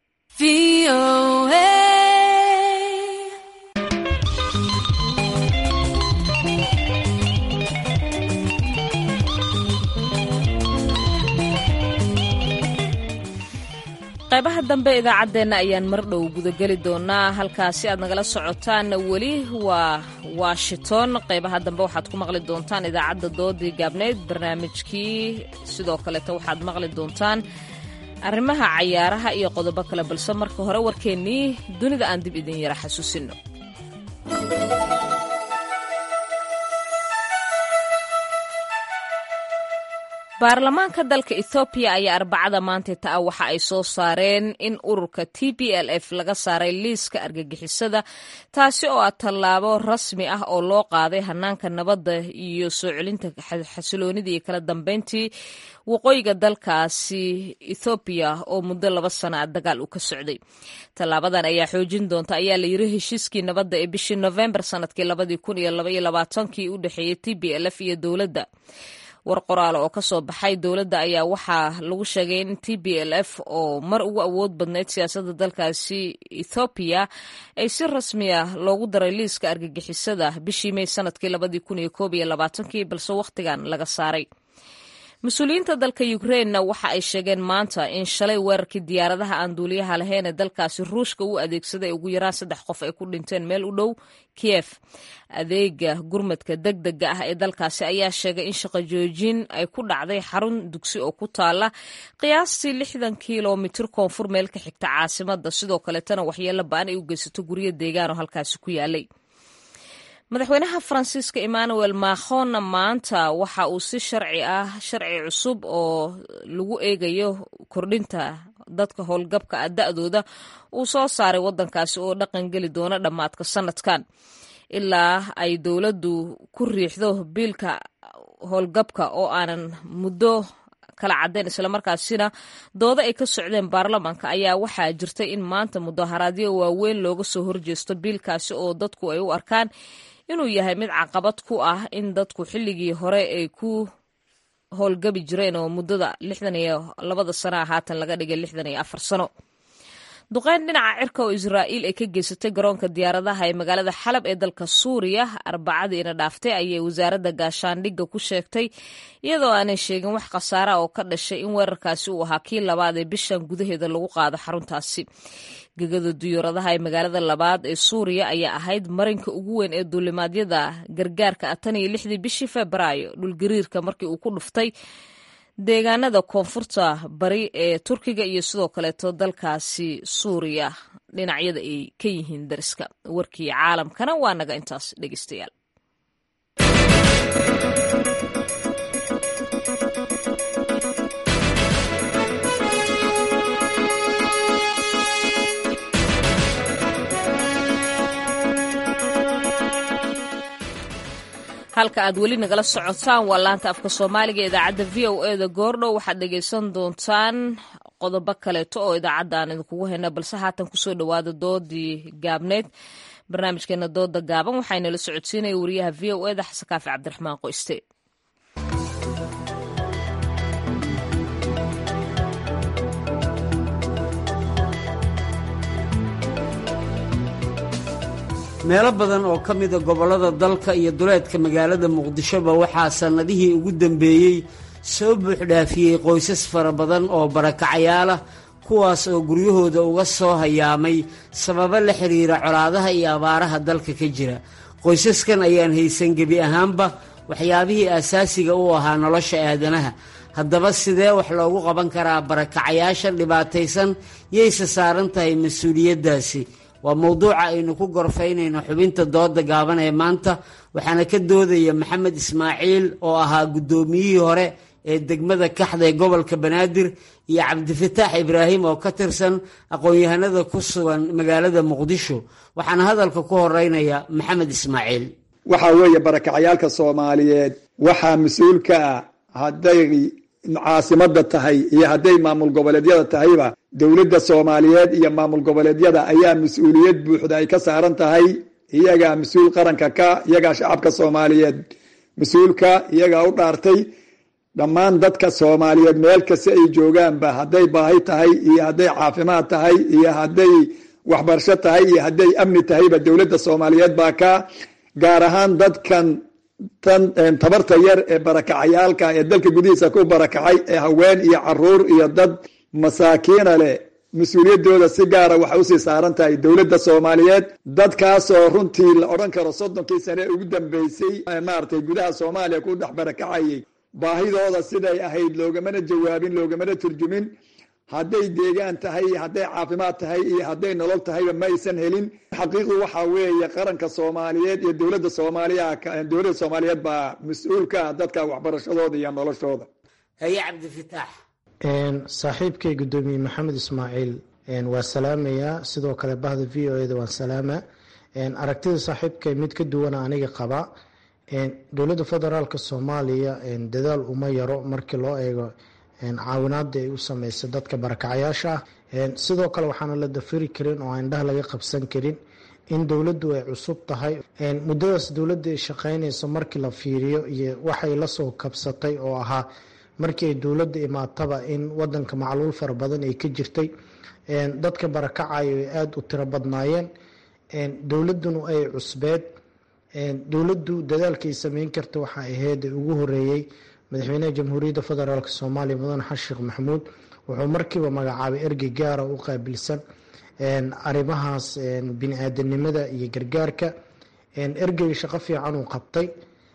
A: qaybaha dambe idaacaddeenna ayaan mar dhow gudageli doonaa halkaasi aad nagala socotaanna weli waa washington qaybaha dambe waxaad ku maqli doontaan idaacadda doodii gaabneyd barnaamijkii sidoo kaleeta waxaad maqli doontaan arrimaha cayaaraha iyo qodobo kale balse marka hore warkeennii dunida aan dib idin yara xasuusino baarlamaanka dalka ethoobiya ayaa arbacada maanta ta waxa ay soo saareen in ururka t b l f laga saaray liiska argagixisada taasi oo ah tallaabo rasmi ah oo loo qaaday hanaanka nabadda iyo soo celinta xasiloonida iyo kala dambeyntii waqooyiga dalkaasi ethoobiya oo muddo laba sana a dagaal uu ka socday tallaabadan ayaa xoojin doonta ayaa la yiri heshiiskii nabadda ee bishii novembar sanadkii labadii kun iyo labaiyo labaatankii u dhexeeyey t b l f iyo dowladda war qoraal oo ka soo baxay dowladda ayaa waxaa lagu sheegay in t b l f oo mar ugu awood badnayd siyaasadda dalkaasi ethoobiya ay si rasmi ah loogu daray liiska argagixisada bishii mey sanadkii labadii kun iyo koob iyo labaatankii balse wakhtigan laga saaray mas-uuliyiinta dalka ukrainena waxa ay sheegeen maanta in shalay weerarkii diyaaradaha aan duuliyaha lahayn ee dalkaasi ruushka u adeegsaday ugu yaraan saddex qof ay ku dhinteen meel u dhow kiyef adeega gurmadka deg dega ah ee dalkaasi ayaa sheegay in shaqo joojin ay ku dhacday xarun dugsi oo ku taala qiyaastii lixdan kilomitir koonfur meel ka xigta caasimada sidoo kaleetana waxyeelo ba-an ay u geysato guryo deegaan oo halkaasi ku yaalay madaxweynaha faransiiska emmanuel macronna maanta waxa uu si sharci ah sharci cusub oo lagu eegayo kordhinta dadka howlgabka ah da-dooda uu soo saaray waddankaasi oo dhaqan geli doona dhammaadka sanadkan ilaa ay dowladdu ku riixdo biilka howlgabka oo aanan muddo kala cadeen islamarkaasina doodo ay ka socdeen baarlamaanka ayaa waxaa jirtay in maanta mudaharaadyo waaweyn looga soo horjeesto biilkaasi oo dadku ay u arkaan inuu yahay mid caqabad ku ah in dadku xilligii hore ay ku howlgabi jireen oo muddada lixdan iyo labada sanaa haatan laga dhigay lixdan iyo afar sano duqeyn dhinaca cirka oo israa'iil ay ka geysatay garoonka diyaaradaha ee magaalada xalab ee dalka suuriya arbacadiina dhaaftay ayay wasaaradda gaashaandhigga ku sheegtay iyadoo aanay sheegin wax khasaara oo ka dhashay in weerarkaasi uu ahaa kii labaad ee bishan gudaheeda lagu qaado xaruntaasi gegada diyaaradaha ee magaalada labaad ee suuriya ayaa ahayd marinka ugu weyn ee duulimaadyada gargaarka ah tan iyo lixdii bishii febraayo dhulgariirka markii uu ku dhuftay deegaanada koonfurta bari ee turkiga iyo sidoo kaleeto dalkaasi suuriya dhinacyada ay ka yihiin dariska warkii caalamkana waa naga intaas dhegeystayaal halka aad weli nagala socotaan waa laanta afka soomaaliga ee idaacadda v o e da goordhow waxaad dhegaysan doontaan qodobo kaleeto oo idaacadda aan idinkugu hayna balse haatan kusoo dhowaada doodii gaabneyd barnaamijkeena dooda gaaban waxaynala socodsiinaya wariyaha v o e da xasan kaafi cabdiraxmaan qoyste
N: meelo badan oo ka mida gobollada dalka iyo duleedka magaalada muqdishoba waxaa sannadihii ugu dambeeyey soo buuxdhaafiyey qoysas fara badan oo barakacayaalah kuwaas oo guryahooda uga soo hayaamay sababo la xidhiira colaadaha iyo abaaraha dalka ka jira qoysaskan ayaan haysan gebi ahaanba waxyaabihii aasaasiga u ahaa nolosha aadanaha haddaba sidee wax loogu qaban karaa barakacayaasha dhibaataysan yayse saaran tahay mas-uuliyaddaasi waa mowduuca aynu ku gorfaynayno xubinta dooda gaaban ee maanta waxaana ka doodaya maxamed ismaaciil oo ahaa guddoomiyihii hore ee degmada kaxda ee gobolka banaadir iyo cabdifataax ibraahim oo ka tirsan aqoon-yahanada ku sugan magaalada muqdisho waxaana hadalka ku horeynaya maxamed ismaaciil
O: waxaa weeye barakacayaalka soomaaliyeed waxaa mas-uul ka ah hadday caasimada tahay iyo hadday maamul goboleedyada tahayba dowladda soomaaliyeed iyo maamul goboleedyada ayaa mas-uuliyad buuxda ay ka saaran tahay iyagaa mas-uul qaranka ka iyagaa shacabka soomaaliyeed mas-uulka iyagaa u dhaartay dhammaan dadka soomaaliyeed meel kasta ay joogaanba hadday baahi tahay iyo hadday caafimaad tahay iyo hadday waxbarasho tahay iyo hadday amni tahayba dowladda soomaaliyeed baa ka gaar ahaan dadkan tan tabarta yar ee barakacayaalka ee dalka gudihiisa ku barakacay ee haween iyo caruur iyo dad masaakiina leh mas-uuliyaddooda si gaara waxay usii saaran tahay dowladda soomaaliyeed dadkaasoo runtii la odhan karo soddonkii sane ugu dambeysay maaragtay gudaha soomaaliya ku dhex barakacayay baahidooda siday ahayd loogamana jawaabin loogamana turjumin hadday deegaan tahay hadday caafimaad tahay iyo hadday nolol tahayba ma aysan helin xaqiiqdu waxaa weeye qaranka soomaaliyeed iyo dowladda soomaaliya dowladda soomaaliyeed baa mas-uul ka ah dadka waxbarashadooda iyo noloshooda
N: haye cabdifataax
P: saaxiibkay guddoomiye maxamed ismaaciil waa salaamayaa sidoo kale bahda v o eda waan salaama aragtida saaxiibkay mid ka duwana aniga qaba dowladda federaalk soomaaliya dadaal uma yaro markii loo eego caawinaada ay u sameysa dadka barakacayaasha ah sidoo kale waxaana la dafiri karin oo aan indhaha laga qabsan karin in dowladdu ay cusub tahay muddadaas dowladda ay shaqeynayso markii la fiiriyo iyo waxay lasoo kabsatay oo ahaa markii ay dowladda imaataba in wadanka macluul fara badan ay ka jirtay dadka barakacayo ay aada u tiro badnaayeen dowladduna ay cusbeed dowladdu dadaalkay sameyn karta waxa ahayd ugu horeeyey madaxweynaha jamhuuriyadda federaalk soomaaliya mudane xasan sheekh maxamuud wuxuu markiiba magacaabay ergey gaara u qaabilsan arrimahaas bini-aadanimada iyo gargaarka ergeyga shaqo fiican uu qabtay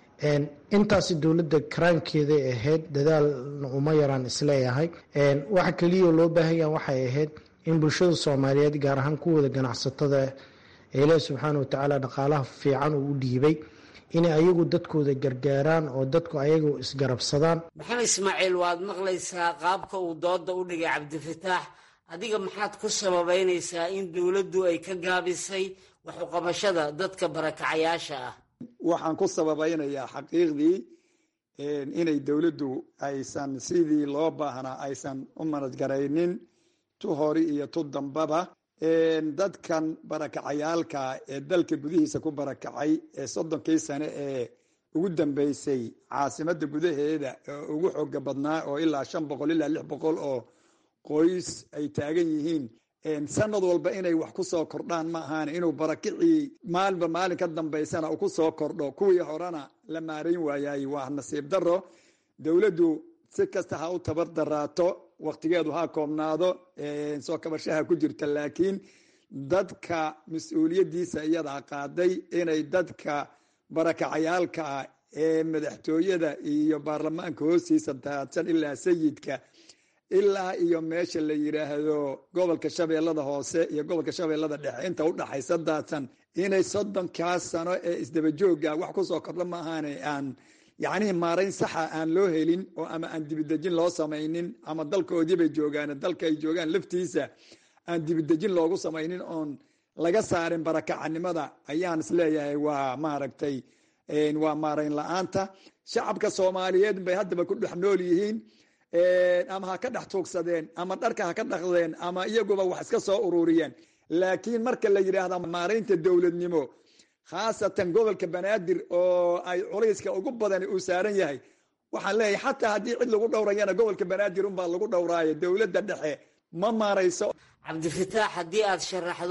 P: intaasi dowladda karaankeeday ahayd dadaalna uma yaraan isleeyahay waxa keliya loo baahanya waxay ahayd in bulshada soomaaliyeed gaar ahaan kuwooda ganacsatada ilaah subxaana watacaala dhaqaalaha fiican uu u dhiibay inay ayagu dadkooda gargaaraan oo dadku ayagu isgarabsadaan
N: maxamed ismaaciil waad maqlaysaa qaabka uu dooda u dhigay cabdifataax adiga maxaad ku sababeynaysaa in dowladdu ay ka gaabisay waxuqabashada dadka barakacayaasha ah
O: waxaan ku sababeynayaa xaqiiqdii inay dowladdu aysan sidii loo baahnaa aysan u manadgaraynin tu hori iyo tu dambaba dadkan barakacayaalka ee dalka gudihiisa ku barakacay ee soddonkii sane ee ugu dambeysay caasimada gudaheeda oo ugu xooga badnaa oo ilaa shan boqol ilaa lix boqol oo qoys ay taagan yihiin sanad walba inay wax ku soo kordhaan ma ahaan inuu barakicii maalinba maalin ka dambeysana uu ku soo kordho kuwii horena la maarayn waayay waa nasiib daro dowladdu si kasta ha u tabar daraato waktigeedu ha koobnaado soo kabashaha ku jirta laakiin dadka mas-uuliyadiisa iyadaa qaaday inay dadka barakacayaalka ah ee madaxtooyada iyo baarlamaanka hoostiisa daadsan ilaa sayidka ilaa iyo meesha la yiraahdo gobolka shabeellada hoose iyo gobolka shabeellada dhexe inta udhaxaysa daadsan inay soddonkaas sano ee isdabajooga wax kusoo kordho ma ahaane aan yacnihii maarayn saxa aan loo helin oo ama aan dibidejin loo samaynin ama dalkoodii bay joogaan dalka ay joogaan laftiisa aan dibidejin loogu samaynin oon laga saarin barakacanimada ayaan isleeyahay waa maaragtay waa maarayn la-aanta shacabka soomaaliyeed bay haddaba ku dhex nool yihiin ama ha ka dhex tuugsadeen ama dharka ha ka dhaqdeen ama iyaguba wax iska soo ururiyeen laakiin marka la yidhaahda maaraynta dowladnimo khaasatan gobolka banaadir oo ay culayska ugu badani uu saaran yahay waxaan leeyahay xataa haddii cid lagu dhowrayana gobolka banaadir unbaa lagu dhowraayo dowladda dhexe ma maarayso
N: cabdifataax haddii aad sharaxdo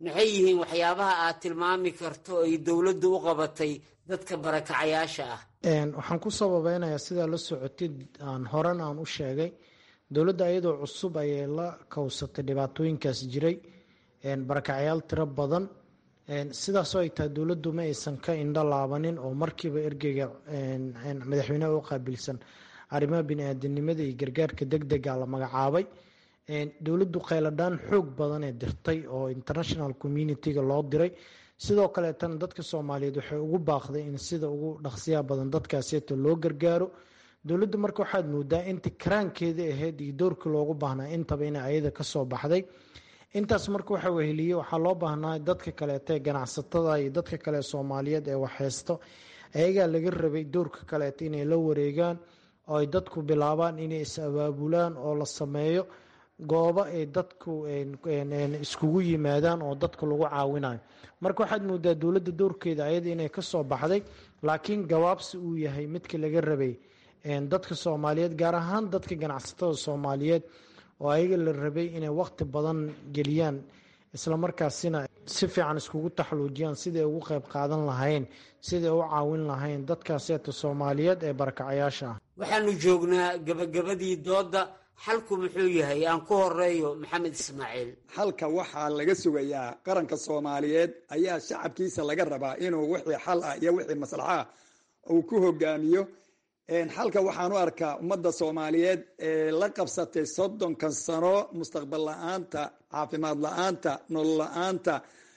N: maxay yihiin waxyaabaha aad tilmaami karto ay dowladdu u qabatay dadka barakacayaasha ah
P: waxaan ku sababeynayaa sidaa la socotid aan horena aan u sheegay dowladda iyadoo cusub ayay la kowsatay dhibaatooyinkaas jiray barakacyaal tiro badan sidaasoo ay tahay dowladdu ma aysan ka indho laabanin oo markiiba ergeyga madaxweynaha u qaabilsan arrimaha bini-aadanimada iyo gargaarka deg dega la magacaabay dowladdu kheyladhaan xoog badanee dirtay oo international communitiga loo diray sidoo kaleetana dadka soomaaliyeed waxay ugu baaqday in sida ugu dhaqsiyaha badan dadkaaseeta loo gargaaro dowladdu marka waxaad moodaa intii karaankeeda ahayd iyo doorkii loogu baahnaa intaba ina ayada kasoo baxday intaas marka waxa weheliye waxaa loo baahnaa dadka kaleeta ee ganacsatada iyo dadka kale soomaaliyeed ee waxheysto ayagaa laga rabay doorka kaleeta inay la wareegaan oo ay dadku bilaabaan inay is abaabulaan oo la sameeyo goobo ay dadku iskugu yimaadaan oo dadka lagu caawinayo marka waxaad moodaa dowladda doorkeeda ayada inay kasoo baxday laakiin gabaabsi uu yahay midka laga rabay dadka soomaaliyeed gaar ahaan dadka ganacsatada soomaaliyeed oo ayaga la rabay inay waqti badan geliyaan islamarkaasina si fiican iskugu taxaluujiyaan siday ugu qeyb qaadan lahayn siday u caawin lahayn dadkaaseeta soomaaliyeed ee barakacayaasha ah
N: waxaanu joognaa gabagabadii doodda xalku muxuu yahay aan ku horeeyo maxamed ismaaciil
O: xalka waxaa laga sugayaa qaranka soomaaliyeed ayaa shacabkiisa laga rabaa inuu wixii xal ah iyo wixii maslaxaa uu ku hogaamiyo xalka waxaan u arkaa ummadda soomaaliyeed ee la qabsatay soddonkan sano mustaqbal la-aanta caafimaad la-aanta nolol la-aanta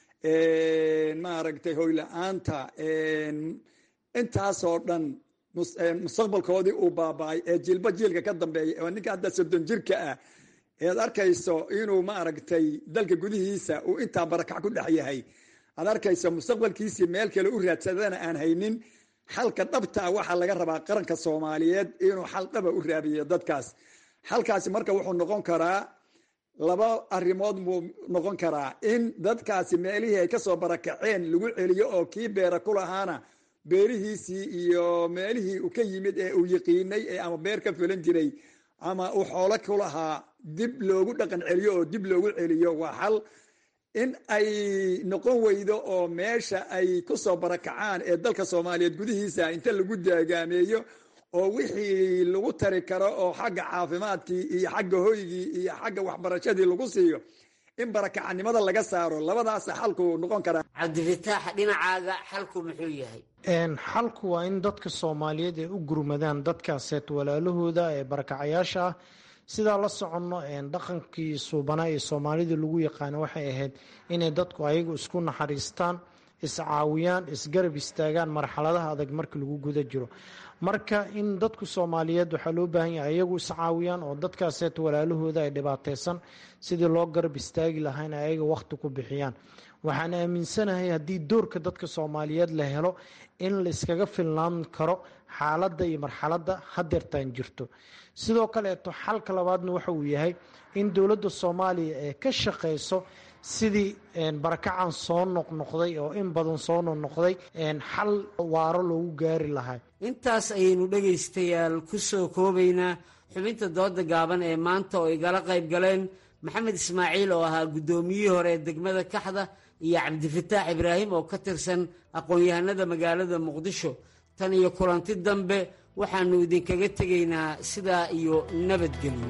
O: maaragtay hoy la-aanta intaasoo dhan mustaqbalkoodii uu baaba-ay ee jiilba jiilka ka dambeeya oo ninka hadda soddon jirka ah ead arkayso inuu maaragtay dalka gudihiisa uu intaa barakac ku dhex yahay aad arkayso mustaqbalkiisii meel kale u raadsadana aan haynin xalka dhabtaa waxaa laga rabaa qaranka soomaaliyeed inuu xal dhaba u raabiyo dadkaas xalkaasi marka wuxuu noqon karaa laba arrimood buu noqon karaa in dadkaasi meelihii ay kasoo barakaceen lagu celiyo oo kii beera ku lahaana beerihiisii iyo meelihii uu ka yimid ee uu yiqiinay ee ama beer ka filan jiray ama uu xoolo ku lahaa dib loogu dhaqan celiyo oo dib loogu celiyo waa xal in ay noqon weydo oo meesha ay kusoo barakacaan ee dalka soomaaliyeed gudihiisa inta lagu daagaameeyo oo wixii lagu tari karo oo xagga caafimaadkii iyo xagga hoygii iyo xagga waxbarashadii lagu siiyo in barakacanimada laga saaro labadaasa xalku noqon karaa
N: cabdifitaax dhinacaaga xalku muxuu yahay
P: xalku waa in dadka soomaaliyeed ay u gurmadaan dadkaaseet walaalahooda ee barakacayaasha ah sidaa la soconno dhaqankii suubanaa ee soomaalida lagu yaqaano waxay ahayd inay dadku ayagu isku naxariistaan iscaawiyaan isgarab istaagaan marxaladaha adag marka lagu guda jiro marka in dadku soomaaliyeed waxaa loo baahan yahay ayagu iscaawiyaan oo dadkaaseet walaalahooda ay dhibaateysan sidii loo garab istaagi lahaa in ayaga waqti ku bixiyaan waxaan aaminsanahay haddii doorka dadka soomaaliyeed la helo in la iskaga filnaan karo xaaladda iyo marxaladda hadeertaan jirto sidoo kaleeto xalka labaadna waxa uu yahay in dowladda soomaaliya ee ka shaqeyso sidii barakacan soo noqnoqday oo in badan soo noqnoqday xal waaro loogu gaari lahaa
N: intaas ayaynu dhegaystayaal ku soo koobaynaa xubinta dooda gaaban ee maanta oo igala qayb galeen maxamed ismaaciil oo ahaa guddoomiyihii hore ee degmada kaxda iyo cabdifataax ibraahim oo ka tirsan aqoon-yahanada magaalada muqdisho tan iyo kulanti dambe waxaannu idinkaga tegaynaa sidaa iyo nabadgelyo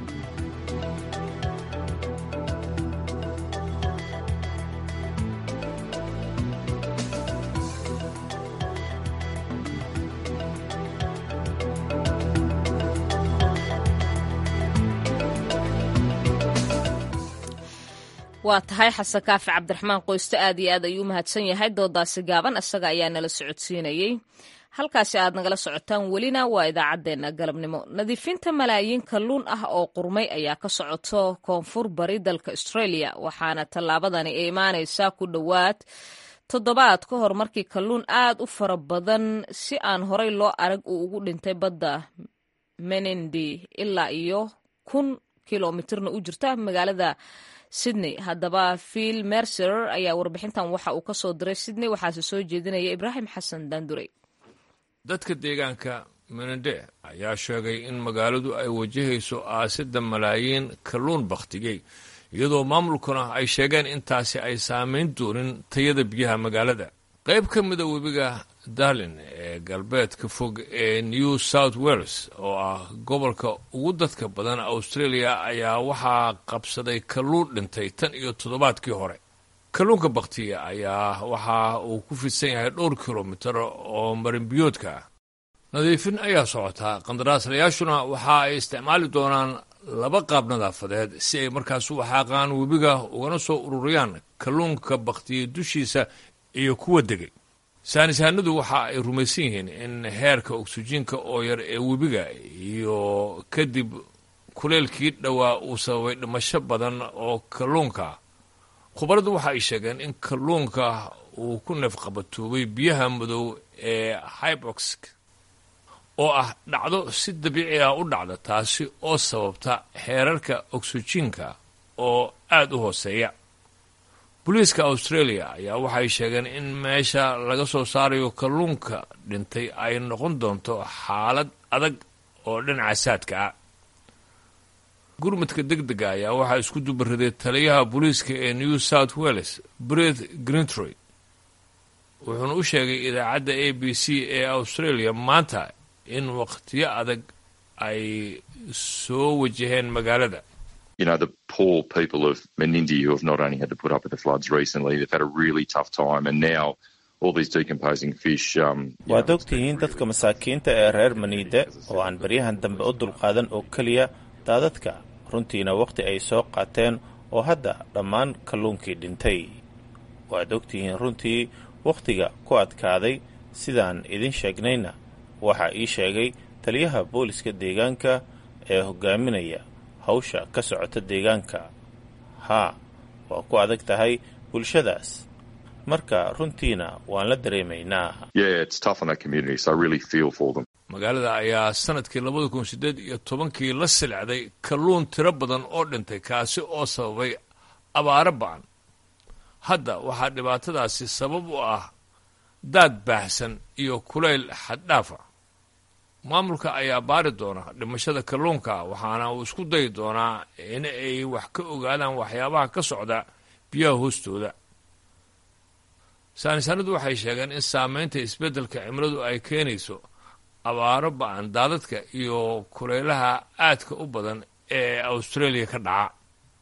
A: waa tahay xasan kaafi cabdiraxmaan qoyste aad iyo aad ayuu u mahadsan yahay doodaasi gaaban isaga ayaa nala socodsiinayey halkaasi aad nagala socotaan welina waa idaacaddeenna galabnimo nadiifinta malaayiin kalluun ah oo qurmay ayaa ka socoto koonfur bari dalka australia waxaana tallaabadani ay imaanaysaa ku dhowaad toddobaad ka hor markii kalluun aad u fara badan si aan horey loo arag uu ugu dhintay badda menindi ilaa iyo kun kilomitirna u jirta magaalada sydney haddaba phil mercer ayaa warbixintan waxa uu ka soo diray sydney waxaase soo jeedinaya ibraahim xasan daandurey
Q: dadka deegaanka menende ayaa sheegay in magaaladu ay wajahayso aasidda malaayiin kalluun bakhtigey iyadoo maamulkuna ay sheegeen intaasi ay saamayn doonin tayada biyaha magaalada qayb ka mida webiga darlin ee galbeedka fog ee new south wales oo ah gobolka ugu dadka badan australia ayaa waxaa qabsaday kalluun dhintay tan iyo toddobaadkii hore kalluunka bakhtiya ayaa waxa uu ku fidsan yahay dhowr kilomitar oo marinbiyoodka ah nadiifin ayaa socotaa qandaraaslayaashuna waxa ay isticmaali doonaan laba qaab nadaafadeed si ay markaas u xaaqaan webiga ugana soo ururiyaan kalluunka bakhtiya dushiisa iyo kuwa degay saanisahanadu waxa ay rumaysan yihiin in heerka oksijiinka oo yar ee webiga iyo kadib kuleelkii dhowaa uu sababay dhimasho badan oo kalluunka khubaradu waxa ay sheegeen in kalluunka uu ku neefqabatuubay biyaha madow ee hybox oo ah dhacdo si dabiici ah u dhacda taasi oo sababta heerarka oksijiinka oo aada u hooseeya booliiska australia ayaa waxay sheegeen in meesha laga soo saarayo kalluunka dhintay ay noqon doonto xaalad adag oo dhinaca saadka ah gurmadka deg dega ayaa waxaa isku dubariday taliyaha booliiska ee new south wales bret grintroy wuxuuna u sheegay idaacadda a b c ee australia maanta in wakhtiyo adag ay soo wajaheen magaalada
R: you know, the poor people of Menindee who have not only had to put up with the floods recently, they've had a really tough time, and now all these decomposing fish. Um,
S: waad ogtihiin dadka masaakiinta ee reer maniide oo aan baryahan dambe u dulqaadan oo keliya daadadka runtiina wakhti ay soo qaateen oo hadda dhammaan kalluunkii dhintay waad ogtihiin runtii wakhtiga ku adkaaday sidaan idin sheegnayna waxaa ii sheegay taliyaha booliska deegaanka ee hogaaminaya hawsha ka socota deegaanka haa waa ku adag tahay bulshadaas marka runtiina waan la dareemaynaa
Q: magaalada ayaa sanadkii labada kun siddeed iyo tobankii la silcday kalluun tiro badan oo dhintay kaasi oo sababay abaaro ba'an hadda waxaa dhibaatadaasi sabab u ah daad baahsan iyo kulayl xaddhaafa maamulka ayaa baari doona dhimashada kalluunka waxaana uu isku dayi doonaa in ay wax ka ogaadaan waxyaabaha ka socda biyaha hoostooda saanisaanadu waxay sheegeen in saamaynta isbeddelka cimiladu ay keenayso abaaro ba'an daadadka iyo kulaylaha aadka u badan ee australia ka dhaca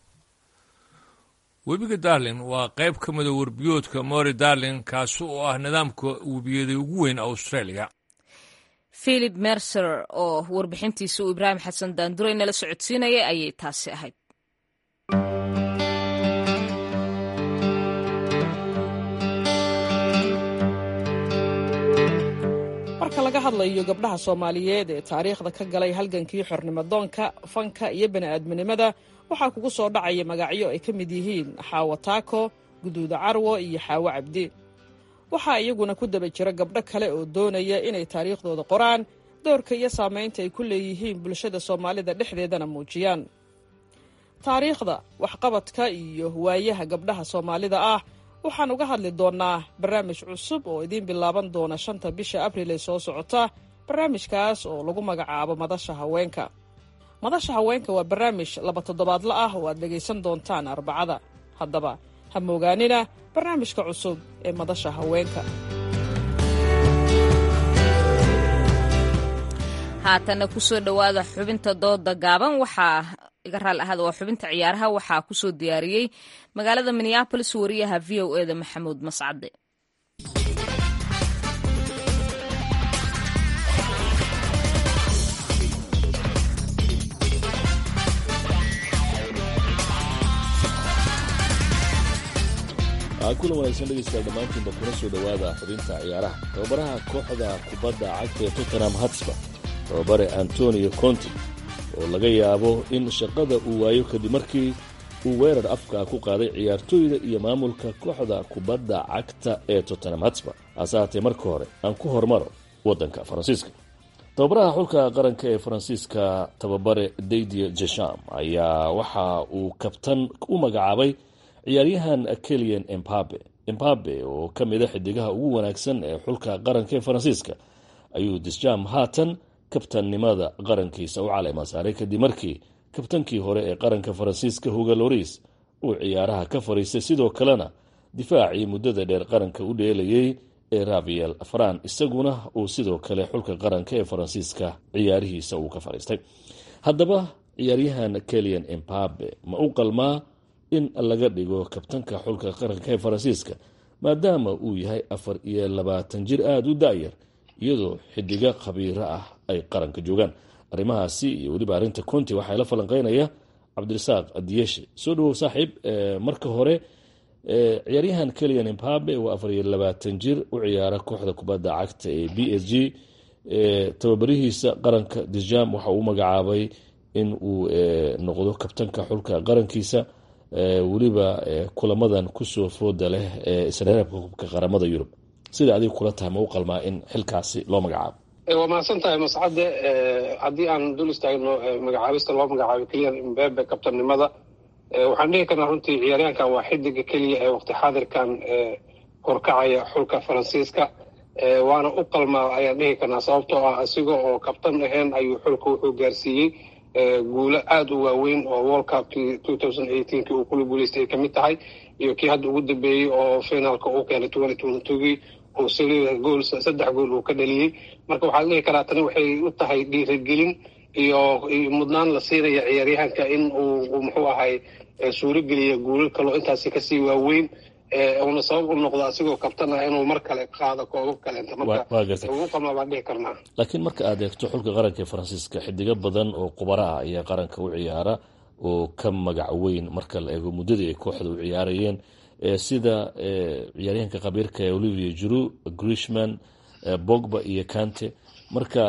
Q: webiga darlin waa qayb ka mida werbiyoodka mori darlin kaasi oo ah nidaamka webiyeeday ugu weyn australia
A: philip mercer oo warbixintiisa uu ibraahim xasan daanduray nala socodsiinayay ayay taasi ahayd
C: marka laga hadlayo gabdhaha soomaaliyeed ee taariikhda ka galay halgankii xornimadoonka fanka iyo bani'aadminimada waxaa kugu soo dhacaya magacyo ay ka mid yihiin xaawo taako guduuda carwo iyo xaawo cabdi waxaa iyaguna ku daba jira gabdho kale oo doonaya inay taariikhdooda qoraan doorka iyo saamaynta ay ku leeyihiin bulshada soomaalida dhexdeedana muujiyaan taariikhda waxqabadka iyo waayaha gabdhaha soomaalida ah waxaan uga hadli doonnaa barnaamij cusub oo idiin bilaaban doona shanta bisha abril ee soo socota barnaamijkaas oo lagu magacaabo madasha haweenka madasha haweenka waa barnaamij laba toddobaadla ah oo aad dhegaysan doontaan arbacada haddaba ha moogaanina barnaamijka cusub ee madasha haweenka
A: haatana kusoo dhowaada xubinta dooda gaaban waxaa iga raal ahada waa xubinta ciyaaraha waxaa kusoo diyaariyey magaalada minneabolis wariyaha v o e da maxamuud mascade
T: kulan wanaagsan dhegeystayaal dhammaantiinba kuna soo dhowaada xubinta ciyaaraha tababaraha kooxda kubadda cagta ee tottenham hatsba tababare antonio conti oo laga yaabo in shaqada uu waayo kadib markii uu weerar afka ku qaaday ciyaartooyda iyo maamulka kooxda kubadda cagta ee tottenham hatsba hase haatee marka hore aan ku hormaro waddanka faransiiska tababaraha xulka qaranka ee faransiiska tababare daydier jesham ayaa waxa uu kabtan u magacaabay ciyaaryahan kelian embabe embabe oo ka mida xidigaha ugu wanaagsan ee xulka qaranka ee faransiiska ayuu disjam haatan kabtannimada qarankiisa u caleema saaray kadib markii kabtankii hore ee qaranka faransiiska huga loris uu ciyaaraha ka fariistay sidoo kalena difaacii muddada dheer qaranka u dheelayay ee raviel faran isaguna uu sidoo kale xulka qaranka ee faransiiska ciyaarihiisa uu ka fariistay haddaba ciyaaryahan kelian embabe ma u qalmaa in laga dhigo kabtanka xulka qaranka ee faransiiska maadaama uu yahay afar iyo labaatan jir aada u da-yar iyadoo xidigo khabiiro ah ay qaranka joogaan arrimahaasi iyo weliba arrinta conti waxaa la falanqeynaya cabdirasaaq adiyeshe soo dhawow saaxiib marka hore ciyaaryahan kelian embabe waa afar iyo labaatan jir u ciyaara kooxda kubadda cagta ee b s g tababarihiisa qaranka dijam waxa uu magacaabay in uu noqdo kabtanka xulka qarankiisa weliba kulamadan kusoo fooda leh ee isreerabka kubka qaramada yurub sida adiga kula tahay ma u qalmaa in xilkaasi loo magacaabo
U: waa mahadsan tahay mascade haddii aan dul istaagno magacaabista loo magacaabay keliyan imbebe kabtannimada waxaan dhihi karnaa runtii ciyaaryahankan waa xidiga keliya ee waqti xaadirkan horkacaya xulka faransiiska waana u qalmaa ayaan dhihi karnaa sababtoo ah isaga oo kabtan ahayn ayuu xulka wuxuu gaarsiiyey guulo aada u waaweyn oo world cupkii two thousand eighteenkii uu kula guuleystay ay kamid tahay iyo kii hadda ugu dambeeyey oo finaalka uu keenay twenty twenty twogii uu saliida gool saddex gool uu ka dhaliyey marka waxaa la dhihi karaa tani waxay u tahay dhiirigelin iyo mudnaan la siinaya ciyaaryahanka in uu muxuu ahay suurogeliya guulal kaloo intaasi kasii waaweyn uuna sabab u noqdo asigoo kabtan ah inuu mar kale qaado koobab kaleenta marka ugu qalmaa baan dhihi karnaa
T: laakiin marka aad eegto xulka qaranka ee faransiiska xidigo badan oo qubaro ah ayaa qaranka u ciyaara oo ka magac weyn marka la eego muddadii ay kooxda u ciyaarayeen sida ciyaaryahanka khabiirka ee olivier juru grishman bogba iyo kante marka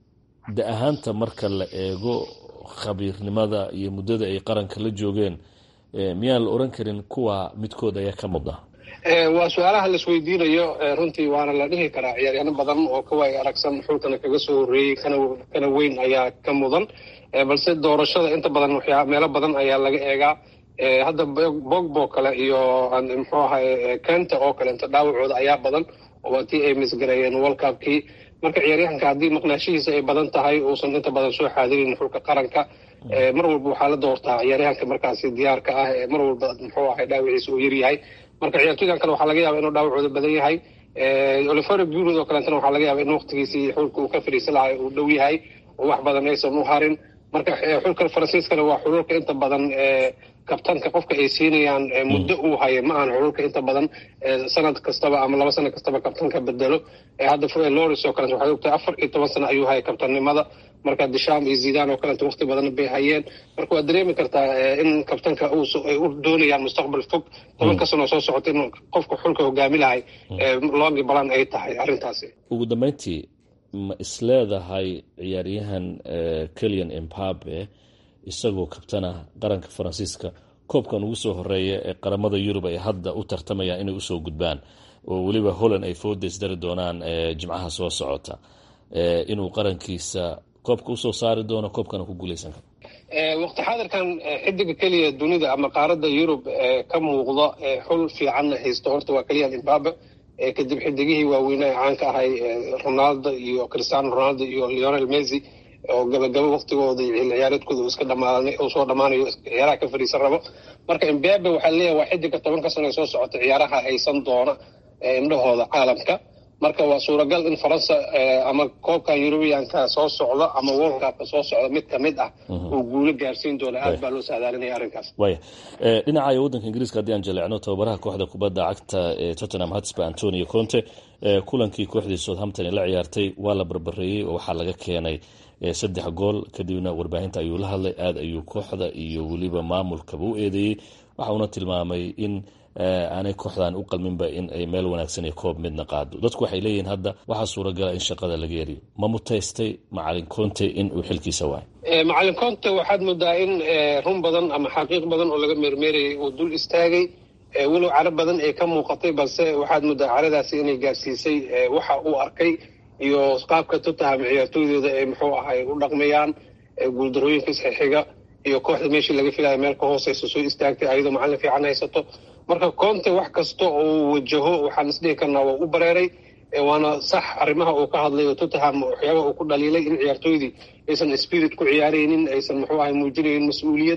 T: da ahaanta marka la eego khabiirnimada iyo muddada ay qaranka la joogeen miyaan la oran karin kuwa midkood ayaa ka mudna
U: waa su-aalaha laisweydiinayo runtii waana la dhihi karaa ciyaaryaano badan oo kawaay aragsan xulkana kaga soo horreeyey kana weyn ayaa ka mudan balse doorashada inta badan waxyaa meelo badan ayaa laga eegaa hadda bogbo kale iyo muxuu ahay kenta oo kale inta dhaawacooda ayaa badan waa tii ay misgareeyeen world cupkii marka ciyaaryahanka haddii maqnaashihiisa ay badan tahay uusan inta badan soo xaadirin xulka qaranka mar walba waxaa la doortaa ciyaaryahanka markaasi diyaarka ah ee mar walba muxuu ahay dhaawiciisa uu yaryahay marka ciyaartoydan kale waxaa laga yaaba inuu dhaawacooda badan yahay olivero bunod oo kaleetana waxaa laga yaaba in waqtigiisii xulka uu ka fadhiisan lahay uu dhow yahay oo wax badan aysan u harin marka xulka faransiiskana waa xululka inta badan kabtanka qofka ay siinayaan muddo uu hayo ma ahan xululka inta badan sanad kastaba ama laba sano kastaba kabtanka bedelo hadda loris oo kaleet waxay ogtahay afar iyo toban sano ayuu hayay kabtannimada marka disham iyo zidan oo kaleeto waqti badan bay hayeen marka waad dareemi kartaa in kabtanka ay u doonayaan mustaqbal fog tobanka sano soo socota in qofka xulka hogaami lahay longi balan ay tahay arrintaasi
T: ugu dambeyntii ma isleedahay ciyaaryahan kelian embabe isagoo kabtana qaranka faransiiska koobkan ugu soo horeeya ee qaramada yurub ay hadda u tartamayaan inay usoo gudbaan oo weliba holland ay foodays dari doonaan jimcaha soo socota inuu qarankiisa koobka usoo saari doono koobkana ku guuleysan karo
U: waqti xaadirkan xidiga keliya dunida ama qaaradda yurub ka muuqda xul fiicanna haysto horta waa keliyan embabe kadib xidigihii waaweynaa ee caanka ahay ronaldo iyo cristiano ronaldo iyo leonel messi oo gabagabo waqtigooda ciyaareedkooda iska dhamaanay oo soo dhammaanayo ciyaaraha ka fadhiisan rabo marka embabe waxaa leeyahay waa xidiga tobanka sano ee soo socota ciyaaraha haysan doona indhahooda caalamka marka waa suuragal in faransa ama koobka yurubiyanka soo socdo ama world cupka soo socdo mid kamid ah uu guulo gaarsiin doono aad baa loo saadaalinaya arrinkaas
T: waya dhinaca waddanka ingiriiska haddii aan jaleecno tababaraha kooxda kubadda cagta ee tottenham hotspur antonio conte kulankii kooxdii southampton ee la ciyaartay waa la barbareeyey oo waxaa laga keenay saddex gool kadibna warbaahinta ayuu la hadlay aada ayuu kooxda iyo weliba maamulkaba u eedeeyey waxa uuna tilmaamay in aanay kooxdan u qalminba in ay meel wanaagsan iyo koob midna qaado dadku waxay leeyihiin hadda waxaa suuragala in shaqada laga yariyo ma mutaystay macalin conte in uu xilkiisa waayo
U: macalin conte waxaad moodaa in run badan ama xaqiiq badan oo laga meermeerayay uu dul istaagay walow caro badan ay ka muuqatay balse waxaad moodaa caradaasi inay gaarsiisay waxa uu arkay iyo qaabka tottenham ciyaartooydooda ay muxuu ahay u dhaqmayaan guuldarooyinka isxixiga iyo kooxda meeshii laga filaya meel ka hooseysa soo istaagtay ayadoo macalin fiican haysato marka conte wax kasta oo wajaho waxaan isdhihi karnaa waa u bareeray waana sax arrimaha uu ka hadlayo tottenham waxyaaba uu ku dhaliilay in ciyaartooydii aysan spirit ku ciyaaraynin aysan muxuu ahay muujinaynin mas-uuliyad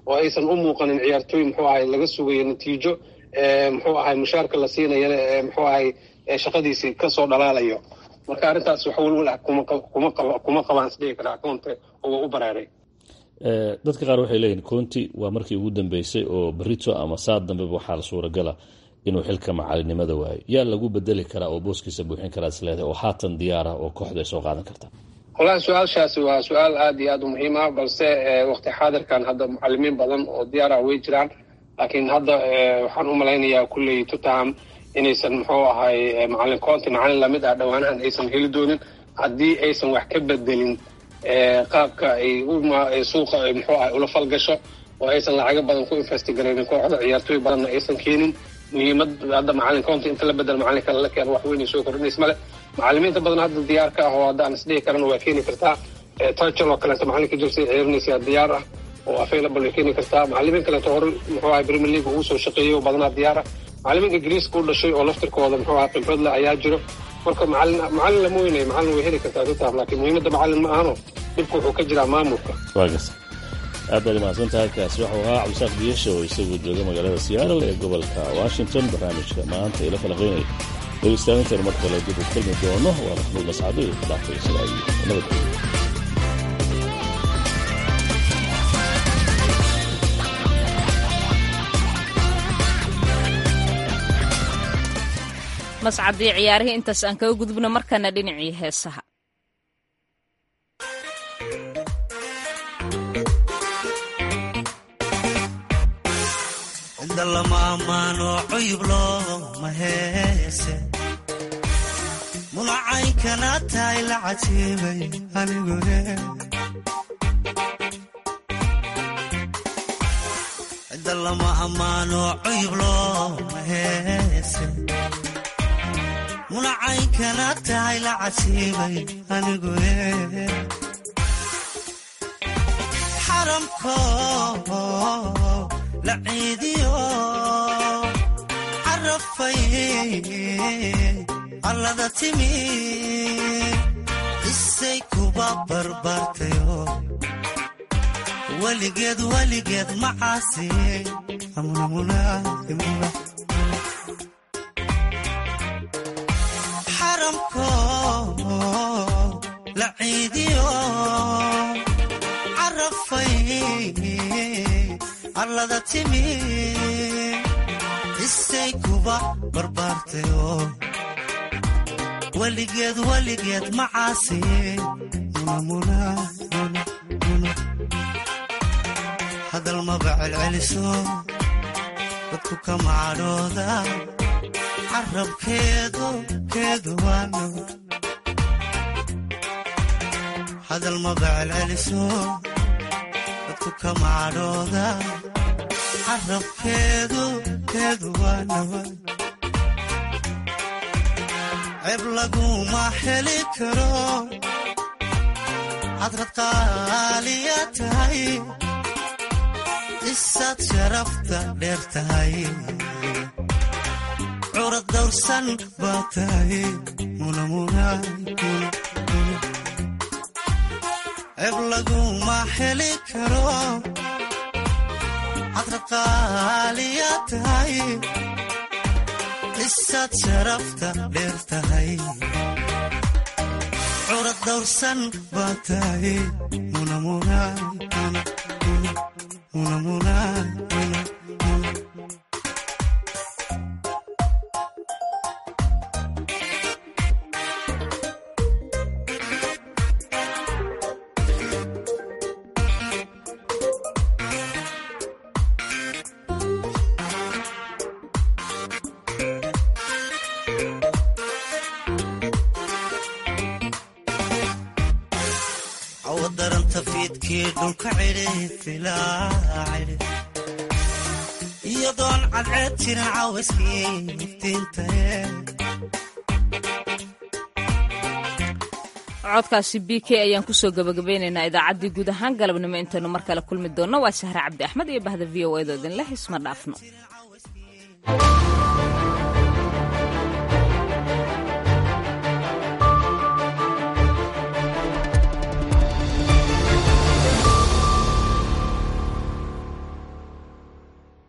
U: oo aysan u muuqanin ciyaartooy muxuu ahay laga sugayo natiijo muxuu ahay mushaarka la siinayana muxuu ahay shaqadiisii kasoo dhalaalayo marka arrintaas wax welwel ah kuma qabaan isdhigi karaa koonte oo u baraaray
T: dadka qaar waxay leeyihin conti waa markii ugu dambeysay oo berito ama saad dambeba waxaa la suuragala inuu xilka macalinimada waayo yaa lagu bedeli karaa oo booskiisa buuxin karaa isleedahay oo haatan diyaar ah oo kooxda ay soo qaadan karta
U: wallahi su-aashaasi waa su-aal aada iyo aada u muhiim ah balse waqti xaadirkan hadda mucalimiin badan oo diyaar ah way jiraan laakiin hadda waxaan u malaynayaa kulley tutaham inaysan muxuu ahay macalin conti macalin lamid ah dhowaanahan aysan heli doonin haddii aysan wax ka bedelin qaabka ay suuqa muxuu ahay ula falgasho oo aysan lacago badan ku investigaraynin kooxda ciyaartooy badanna aysan keenin muhiimad hadda macalin conti inta la bedel macalin kale la keeno wax weynay soo kordhinays male macalimiinta badan hadda diyaar ka ah oo hadda aan isdhihi karana waa keeni kartaa tajal oo kaleeto macalinka jelsea ciyarinaysaa diyaar ah oo available way keeni kartaa macalimiin kaleeto hore muxuu ahay premier league uu soo shaqeeyey oo badanaa diyaar ah macalimiin ingiriiska u dhashay oo laftirkooda muxuu ahay khibrad leh ayaa jiro marka macalin macalin lama weynayo macalin way heli kartaa tutaham laakiin muhiimadda macalin ma ahano dhibka wuxuu ka jiraa maamulka
T: waagas aad baad imahadsan tahay kaasi waxuu ahaa cabdisaaq diyasha oo isagoo jooga magaalada seattle ee gobolka washington barnaamijka maanta ila falaqaynaya dhegeystaanintaynu mar kale dib u kulmi doono waa maxmuud mascado iyo ka dhaafay sidaa iyo nabadgelyo
A: mascadii ciyaarihii intaas aan kaga gudubno markana dhinacii heesaha
E: lama ammaano cuyub looma heese mulacaynkana tahay la cajiibay anigune cidda lama ammaano cuyub looma heese mulacaynkana tahay la cajiibay anigune xaramko laciidiyo carafay allada timi isay kuba barbaartayo weligeed weligeed macaasi xaramko laciidiyo carafay allada timi isay kuba barbaartayo weligeed weligeed macaasi hadal maba celceliso dadku ka macadhooda carabkeedu keedu waano hadal maba celceliso dadku ka macadhooda carabkeedu keedu waa nabad ceeb laguma heli karo hadrad qaaliya tahay isaad sharafta dheer tahay curad dawrsan baa tahay ceeb laguma heli karo hadraqaaliya tahay isaad sharafta dheer tahay curad dawrsan baa tahay awadaranta fiidkii dhulka cidhi filaacidhi iyadoon cadceed jirin cawayskii iftiintaye
A: codkaasi b k ayaan kusoo gabagabeynaynaa idaacaddii guud ahaan galabnimo intaynu mar kale kulmi doonno waa sahre cabdi axmed iyo bahda v o edo idinleh isma dhaafno